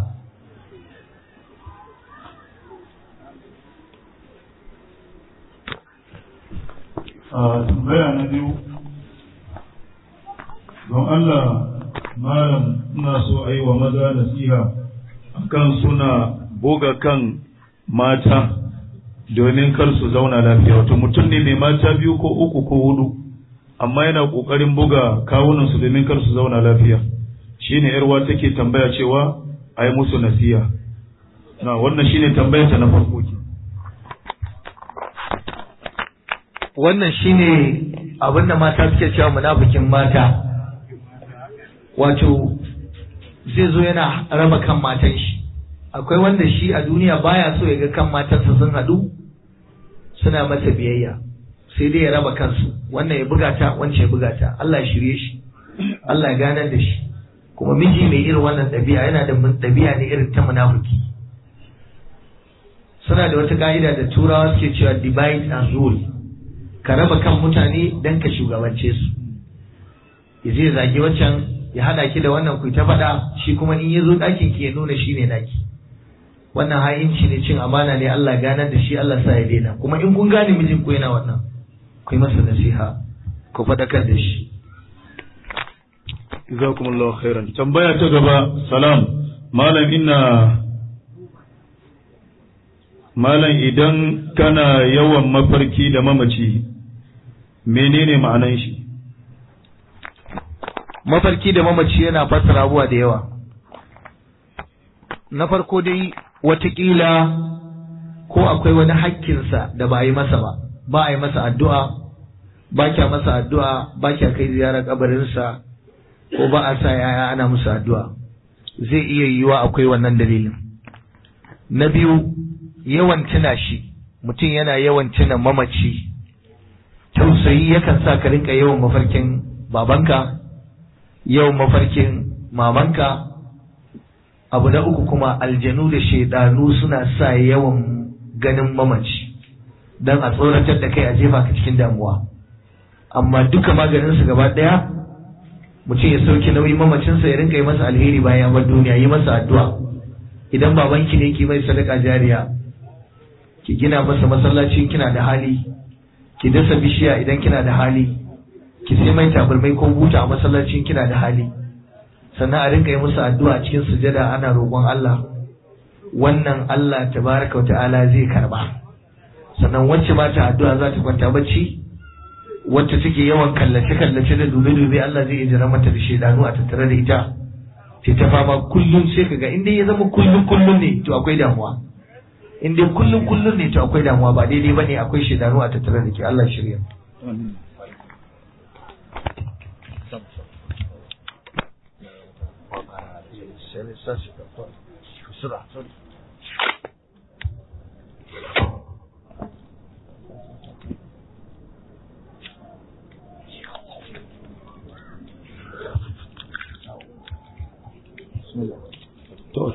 a tambaya na biyu don Allah malam ina so a yi wa maza nasiha akan suna buga kan mata domin kar su zauna lafiya wato mutum ne mai mata biyu ko uku ko hudu amma yana kokarin buga kawunansu domin kar su zauna lafiya shine yarwa take tambaya cewa a yi musu nasiha na wannan shine tambayarta na farko ke wannan shine abinda mata suke cewa munafikin mata wato zai zo yana raba kan matan shi akwai wanda shi a duniya baya so ya ga kan matansa sun haɗu suna masa biyayya sai dai ya raba kansu wannan ya buga ta wancan ya buga ta Allah ya shirye shi Allah ya ganar da shi kuma miji mai irin wannan ɗabi'a yana da ɗabi'a ne irin ta munafiki suna da wata ka'ida da turawa suke cewa divide and rule ka raba kan mutane don ka shugabance su ya je zagi wancan ya hada ki da wannan ku ta faɗa shi kuma in ya zo ɗakin ki ya nuna shi ne naki wannan ha'inci ne cin amana ne Allah ganar da shi Allah sa ya daina kuma in kun gane mijin ku yana wannan ku yi masa nasiha ku faɗakar da shi jazakumullahu khairan tambaya ta gaba salam malam ina malam idan kana yawan mafarki da mamaci menene ma'anan shi mafarki da mamaci yana fassara abuwa da yawa na farko dai watakila ko akwai wani hakkinsa da ba a yi masa ba ba a yi masa addu'a ba kya masa addu'a ba kya kai ziyarar kabarinsa ko ba a sa yaya ana musu addu'a zai iya yiwa akwai wannan dalilin na biyu yawan tuna shi mutum yana yawan tuna mamaci tausayi yakan sa ka rinka yawan mafarkin babanka yawan mafarkin mamanka abu na uku kuma aljanu da shaidanu suna sa yawan ganin mamaci don a tsoratar da kai a jefa ka cikin damuwa amma duka maganinsu gaba ɗaya mutum ya sauki nauyi mamacinsa ya rinka yi masa alheri bayan ya bar duniya yi masa addu'a idan babanki ne ki mai sadaka jariya ki gina masa masallaci kina da hali ki dasa bishiya idan kina da hali ki sai mai tabarmai ko buta a masallacin kina da hali sannan a rinka yi musu addu'a cikin sujada ana roƙon Allah wannan Allah tabaraka ta'ala zai karba sannan wacce ba ta addu'a za ta kwanta bacci wacce take yawan kallace-kallace da dube-dube Allah zai iya jira mata da shaidanu a tattare da ita sai ta fama kullum sai kaga inda ya zama kullum kullum ne to akwai damuwa in dai kullum kullum ne to akwai damuwa ba daidai bane akwai shaidanu a tattare da ke Allah shirya To,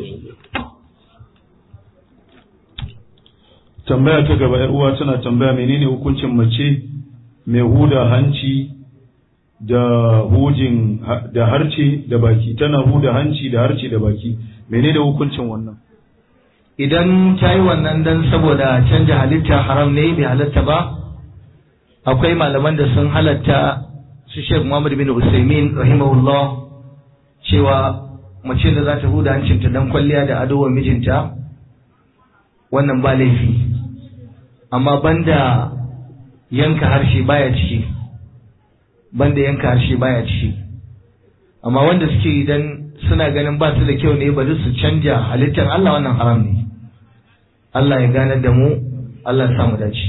tambaya ta gaba ‘yar uwa tana tambaya menene hukuncin mace mai huda hanci da hujin da harce da baki tana huda hanci da harce da baki menene hukuncin wannan idan ta yi wannan dan saboda canja halitta haram ne bai halatta ba akwai malaman da sun halatta su Sheikh Muhammad bin Usaimin rahimahullah cewa mace da za ta huda hancinta dan kwalliya da ado wa mijinta wannan ba laifi amma banda yanka harshe baya ciki banda yanka harshe baya ciki amma wanda suke idan suna ganin ba su da kyau ne bari su canja halittar Allah wannan haram ne Allah ya gane da mu Allah ya samu dace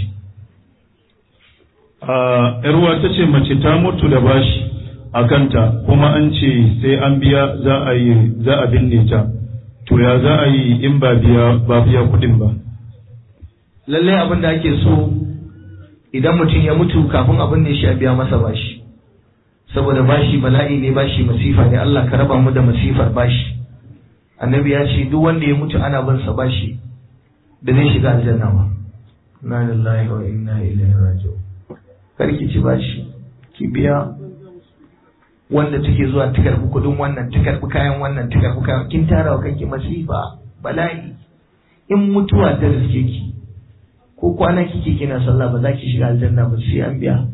a yarwa ta ce mace ta mutu da bashi a kanta kuma an ce sai an biya za a yi za a binne ta to ya za a yi in ba biya ba biya kudin ba lallai abin da ake so idan mutum ya mutu kafin abin ne shi a biya masa bashi saboda bashi bala'i ne bashi masifa ne Allah ka raba mu da masifar bashi annabi ya ce duk wanda ya mutu ana bin sa bashi da zai shiga aljanna ba inna lillahi wa inna ilaihi raji'un kar ki ci bashi ki biya wanda take zuwa ta karbi kudin wannan ta karbi kayan wannan ta karbi kayan kin tara wa kanki masifa bala'i in mutuwa ta riske ki ko kwana kike kina sallah ba za ki shiga aljanna ba sai an biya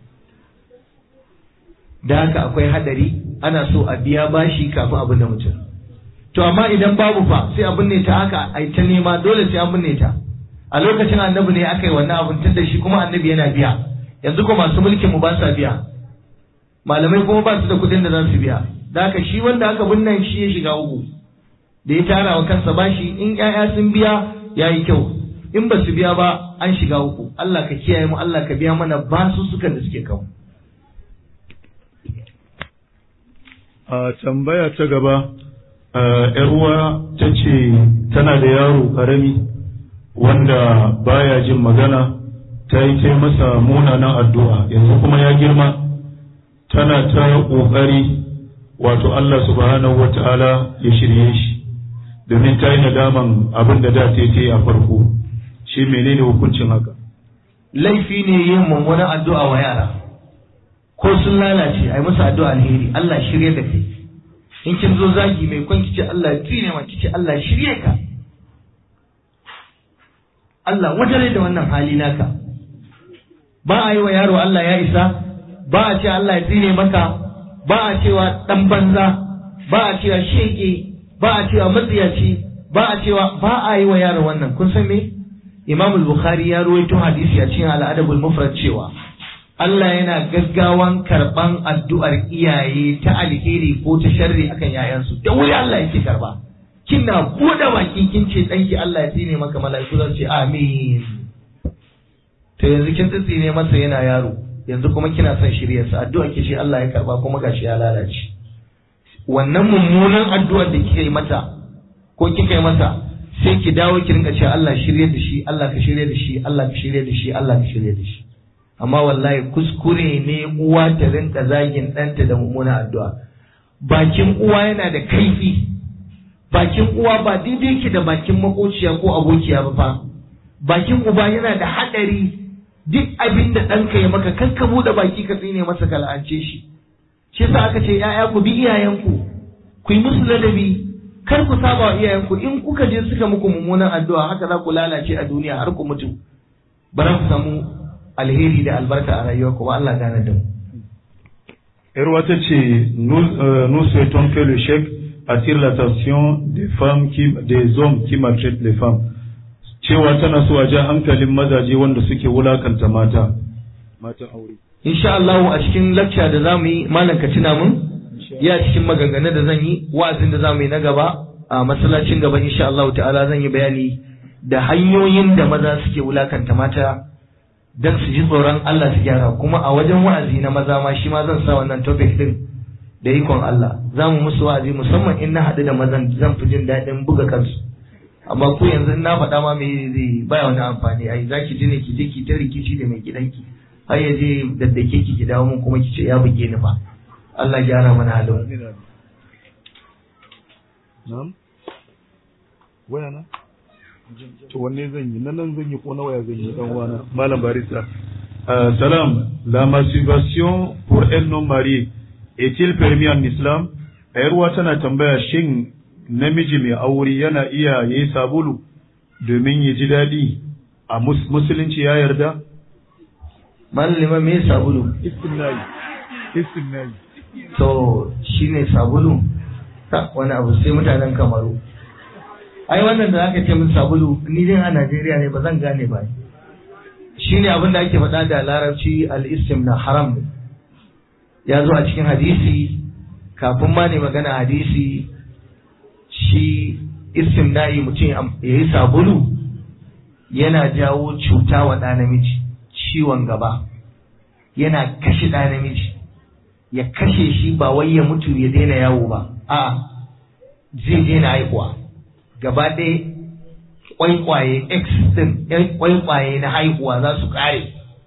da haka akwai hadari ana so a biya bashi kafin abin da mutum to amma idan babu fa sai abin ne ta haka ai ta nema dole sai an binne ta a lokacin annabi ne aka yi wannan abin tun da shi kuma annabi yana biya yanzu ko masu mulkin mu ba sa biya malamai kuma ba su da kuɗin da za su biya da haka shi wanda aka binne shi ya shiga uku da ya tara wa kansa bashi in ƴaƴa sun biya yayi kyau in ba su biya ba an shiga uku Allah ka kiyaye mu Allah ka biya mana basu sukan da suke kawo a tambaya ta gaba yar uwa ta ce tana da yaro karami wanda baya jin magana ta yi ta masa munanan addu'a yanzu kuma ya girma tana ta ƙoƙari wato Allah subhanahu wa ta'ala ya shirye shi domin ta yi nadaman abin da da ta yi a farko shi menene hukuncin haka laifi ne yin mummunan addu'a wa yara ko sun lalace ai musu addu'a alheri Allah shirye da kai in kin zo zagi mai kwan kice Allah tsine ma kice Allah shirye ka Allah wajare da wannan hali naka ba a yi wa yaro Allah ya isa ba a ce Allah ya tsine maka ba a cewa dan banza ba a cewa shege ba a cewa matsiyaci ba a cewa ba a yi wa yaro wannan kun san me Imam al-Bukhari ya ruwaito hadisi a cikin al-Adabul Mufrad cewa Allah yana gaggawan karban addu'ar iyaye ta alheri ko ta sharri akan yayansu da wuri Allah yake karba kina buɗe baki kin ce danki Allah ya tsine maka mala'iku za su ce amin to yanzu kin tsine masa yana yaro yanzu kuma kina son shiryarsa addu'a ke ce Allah ya karba kuma gashi ya lalace wannan mummunan addu'ar da kika yi mata ko kika yi masa sai ki dawo ki rinka cewa Allah shirye da shi Allah ka shirye da shi Allah ka shirye da shi Allah ka shirye da shi amma wallahi kuskure ne uwa ta rinka zagin ɗanta da mummunan addu'a bakin uwa yana da kaifi bakin uwa ba daidai ki da bakin makociya ko abokiya ba fa bakin uba yana da haɗari duk abin da ɗanka ya maka kan ka buɗe baki ka tsine masa ka la'ance shi shi yasa aka ce ‘ya'ya ku bi iyayenku ku yi musu ladabi kar ku saba wa iyayenku in kuka je suka muku mummunan addu'a haka za ku lalace a duniya har ku mutu ba za ku samu alheri da albarka a rayuwa kuma Allah gane da mu. Yarwa ta ce, nous souhaitons que le chèque attire l'attention des femmes qui, des hommes qui maltraitent les femmes. cewa tana so a ja hankalin mazaje wanda suke wulakanta mata matan aure insha Allah a cikin lecture da zamu yi malam ka tuna mun ya cikin maganganun da zan yi wa'azin da zamu yi na gaba a masallacin gaba insha Allah ta'ala zan yi bayani da hanyoyin da maza suke wulakanta mata dan su ji tsoron Allah su gyara kuma a wajen wa'azi na maza ma shi ma zan sa wannan topic din da ikon Allah za mu musu wa'azi musamman in na haɗu da mazan zan fi jin daɗin buga kansu amma ku yanzu na faɗa ma me zai baya wani amfani ai za ki ji ne ki je ki ta rikici da mai gidanki har ya je daddake ki ki dawo mun kuma ki ce ya buge ni fa Allah gyara mana halin na'am waya na to wanne zan yi nan nan zan yi ko na waya zan yi dan wana malam barista Euh, salam, la masturbation pour un non marié est-il permis en islam? Ayarwa tana tambaya shin namiji mai aure yana iya yi sabulu domin ya ji daɗi a musulunci ya yarda? Malama me sabulu? Istimnai. Istimnai. To shine sabulu? Ta wani abu sai mutanen kamaru. Ai wannan da aka ce min sabulu ni dai a Najeriya ne ba zan gane ba. Shine abin da ake faɗa da larabci al-istim na haram ne. Ya zo a cikin hadisi kafin ma ne magana hadisi shi istimna'i mutum ya yi sabulu yana jawo cuta wa ɗa namiji ciwon gaba yana kashe ɗa namiji ya kashe shi ba wai ya mutu ya daina yawo ba a zai daina haihuwa gaba ɗaya kwaikwaye x din yan kwaikwaye na haihuwa za su ƙare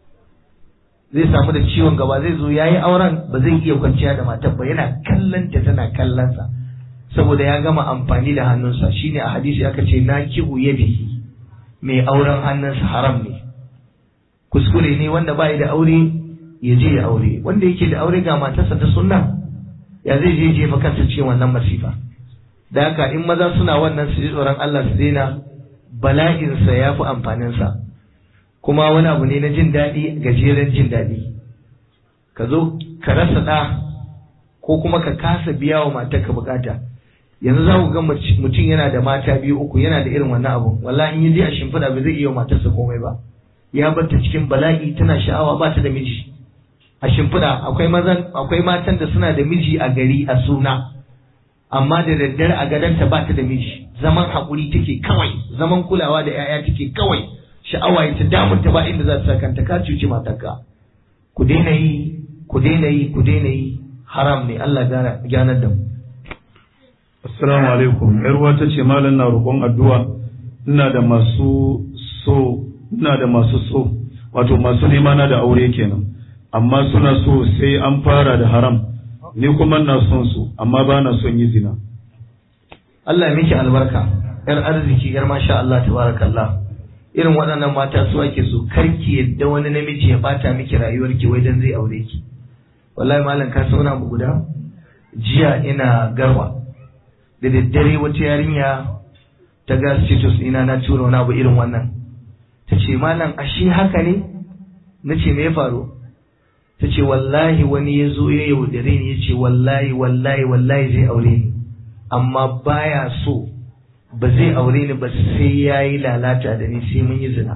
zai samu da ciwon gaba zai zo ya yi auren ba zai iya kwanciya da matar ba yana kallon ta tana kallonsa saboda ya gama amfani da hannunsa shine a hadisi aka ce na kihu yadihi mai auren hannunsa haram ne kuskure ne wanda bai da aure ya je ya aure wanda yake da aure ga matarsa ta sunna ya zai je jefa kansa cikin wannan masifa da haka in maza suna wannan su ji tsoron Allah su daina bala'insa ya fi amfaninsa kuma wani abu ne na jin daɗi gajeren jin daɗi ka zo ka rasa ɗa ko kuma ka kasa biya wa matarka bukata yanzu za ku ga mutum yana da mata biyu uku yana da irin wannan abu wallahi in yi a shimfiɗa ba zai iya wa matarsa komai ba ya barta cikin bala'i tana sha'awa ba ta da miji a shimfiɗa akwai mazan akwai matan da suna da miji a gari a suna amma da daddare a gadonta ba ta da miji zaman haƙuri take kawai zaman kulawa da 'ya'ya take kawai sha'awa ya ta damunta ba inda za ta kanta ka cuci matarka ku daina yi ku daina yi ku daina yi haram ne Allah ganar da mu Assalamu alaikum. ‘Yarwa ta ce malam na roƙon addu'a ina da masu so, ina da masu so, wato masu nema na da aure kenan. Amma suna so sai an fara da haram, ni kuma na son su, amma ba na son yi zina. Allah ya miki albarka, ‘yar arziki, ‘yar masha Allah tabarakallah. Irin waɗannan mata su ake so, karki yadda wani namiji ya bata miki rayuwarki wai dan zai aure ki. Wallahi malam ka sauna abu guda? Jiya ina garwa. da daddare wata yarinya ta ga status ina na tura wani abu irin wannan ta ce malam ashe haka ne na ce me ya faru ta ce wallahi wani ya zo ya yaudare ni ya ce wallahi wallahi wallahi zai aure ni amma baya so ba zai aure ni ba sai ya yi lalata da ni sai mun yi zina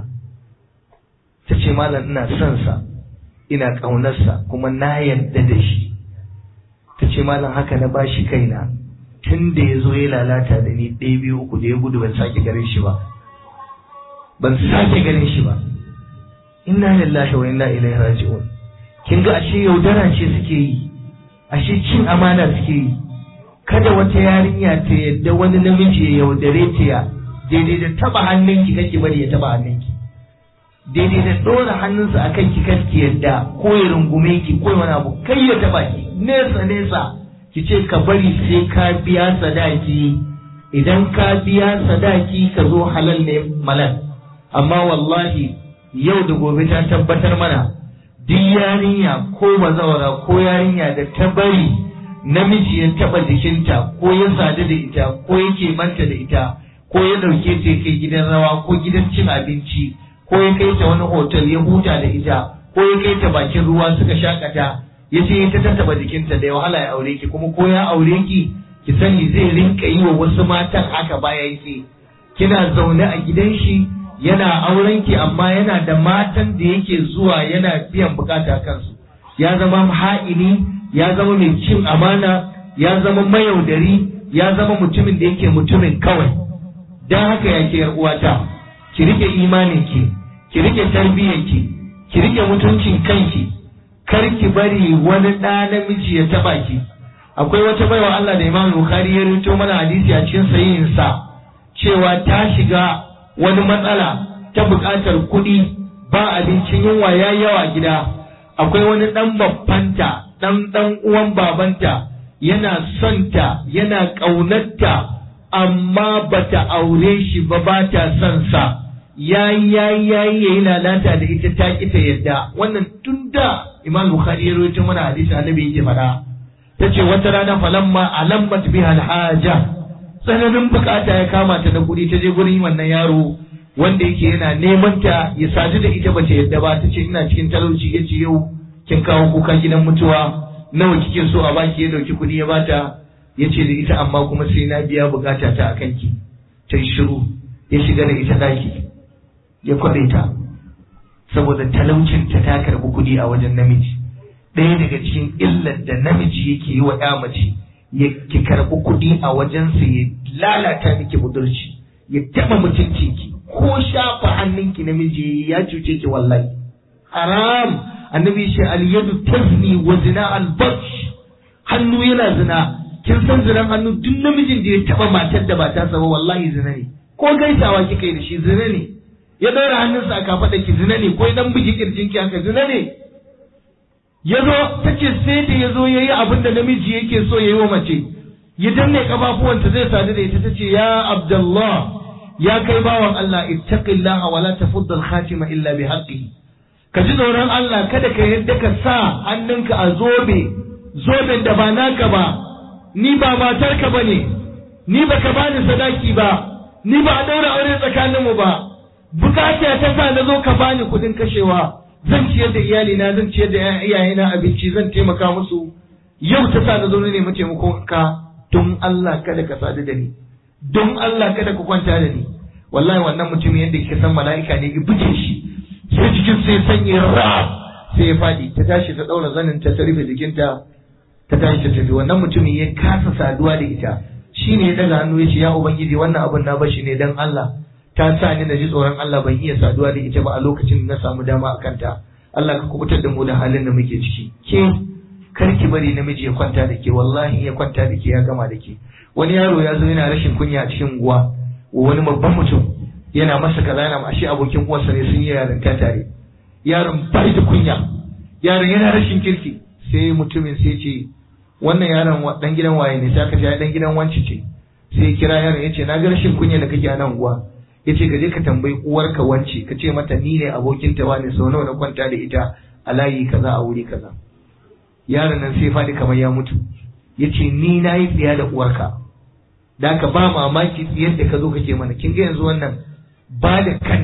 ta ce malam ina son sa ina ƙaunarsa kuma na yarda da shi ta ce malam haka na bashi kaina tun da ya zo ya lalata da ni ɗaya biyu uku da ya gudu ban sake ganin shi ba ban sake ganin shi ba inna lillahi wa inna ilaihi raji'un kin ga ashe yaudara ce suke yi ashe cin amana suke yi kada wata yarinya ta yadda wani namiji ya yaudare ta ya daidai da taba hannunki kake bari ya taba hannunki daidai da ɗora hannunsa a kanki kake yadda ko ya rungume ki ko wani abu kai ya taba ki nesa nesa ki ce ka bari sai ka biya sadaki idan ka biya sadaki ka zo halal ne malal amma wallahi yau da gobe ta tabbatar mana duk yarinya ko bazawara ko yarinya da ta bari namiji ya taba jikinta ko ya sadu da ita ko yake manta da ita ko ya dauke ta kai gidan rawa ko gidan cin abinci ko ya kai ta wani hotel ya huta da ita ko ya kai ta bakin ruwa suka shakata ya ce ta tattaba jikinta da ya wahala ya aure ki kuma ko ya aure ki ki sani zai rinka yi wa wasu matan haka bayan ki kina zaune a gidan shi yana auren ki amma yana da matan da yake zuwa yana biyan bukata kansu ya zama ha'ini ya zama mai cin amana ya zama mayaudari ya zama mutumin da yake mutumin kawai don haka ya ke uwata ki rike imanin ki ki rike tarbiyyar ki ki rike mutuncin kanki kar ki bari wani ɗa namiji ya taba ki akwai wata baiwa Allah da Imam Bukhari ya rubuto mana hadisi a cikin sahihinsa cewa ta shiga wani matsala ta buƙatar kuɗi ba abincin yunwa ya yawa gida akwai wani ɗan babbanta ɗan ɗan uwan babanta yana son ta yana ƙaunarta amma bata aure shi ba ba ta son sa yayi yayi yayi yayi lalata da ita ta ki ta yadda wannan tun da Imam Bukhari ya rawaito mana hadisi annabi yake faɗa tace wata rana falamma alammat biha alhaja tsananin bukata ya kama ta da kuɗi ta je gurin wannan yaro wanda yake yana neman ta ya sadu da ita bace yadda ba tace ina cikin talauci yace yau kin kawo kuka gidan mutuwa nawa kike so a baki ya dauki kuɗi ya bata yace da ita amma kuma sai na biya bukata ta akan ki ta shiru ya shiga da ita daki ya kwaɗe ta saboda talaucin ta ta karɓi kuɗi a wajen namiji ɗaya daga cikin illar da namiji yake yi wa ya mace ya ki karɓi kuɗi a wajensa ya lalata miki budurci ya taɓa mutuncinki ko shafa hannunki namiji ya cuce ki wallahi haram annabi shi al-yadu tazni wa zina al-batsh hannu yana zina kin san zinan hannu duk namijin da ya taɓa matar da ba ta saba wallahi zina ne ko gaisawa kika yi da shi zina ne ya ɗaura hannunsa a kafaɗa ki zina ne ko ya dan bugi kirjinki haka zina ne ya zo ta ce sai da ya zo ya yi abin da namiji yake so ya yi wa mace ya danne kafafuwanta zai sadu da ita ta ce ya abdullah ya kai bawan Allah ittaqillah wa la tafudda al-khatima illa bi haqqihi ka ji tsoron Allah kada ka yadda ka sa hannunka a zobe zoben da ba naka ba ni ba matarka bane ni ba ka bani sadaki ba ni ba a daura aure tsakaninmu ba bukata ta sa na zo ka bani kuɗin kashewa zan ciyar da iyalina zan ciyar da iyayena abinci zan taimaka musu yau ta sa na zo na nemi taimakon ka don Allah kada ka sadu da ni don Allah kada ku kwanta da ni wallahi wannan mutum yadda kika san mala'ika ne ki buge shi sai jikin sai sanye ra sai ya fadi ta tashi ta daura zanin ta rufe jikinta ta tashi ta tafi wannan mutumin ya kasa saduwa da ita shine ya daga hannu ya ce ya ubangiji wannan abun na bashi ne dan Allah ta sa ni na ji tsoron Allah ban iya saduwa da ita ba a lokacin da na samu dama a kanta Allah ka kubutar da mu da halin da muke ciki ke kar ki bari namiji ya kwanta da ke wallahi ya kwanta da ke ya gama da ke wani yaro ya zo yana rashin kunya a cikin unguwa wani babban mutum yana masa kaza yana ashe abokin uwarsa ne sun yi yarinta tare yaron bai da kunya yaron yana rashin kirki sai mutumin sai ce wannan yaron dan gidan waye ne sai aka ce dan gidan wanci ce sai kira yaron ya ce na ga rashin kunya da kake a nan unguwa ya ce ka je ka tambayi uwarka wance ka ce mata ni ne abokin ta wani sau nawa na kwanta da ita a layi kaza a wuri kaza yaron nan sai faɗi kamar ya mutu ya ce ni na yi tsiya da uwarka da ka ba mamaki tsiyar da ka zo kake mana kin ga yanzu wannan ba da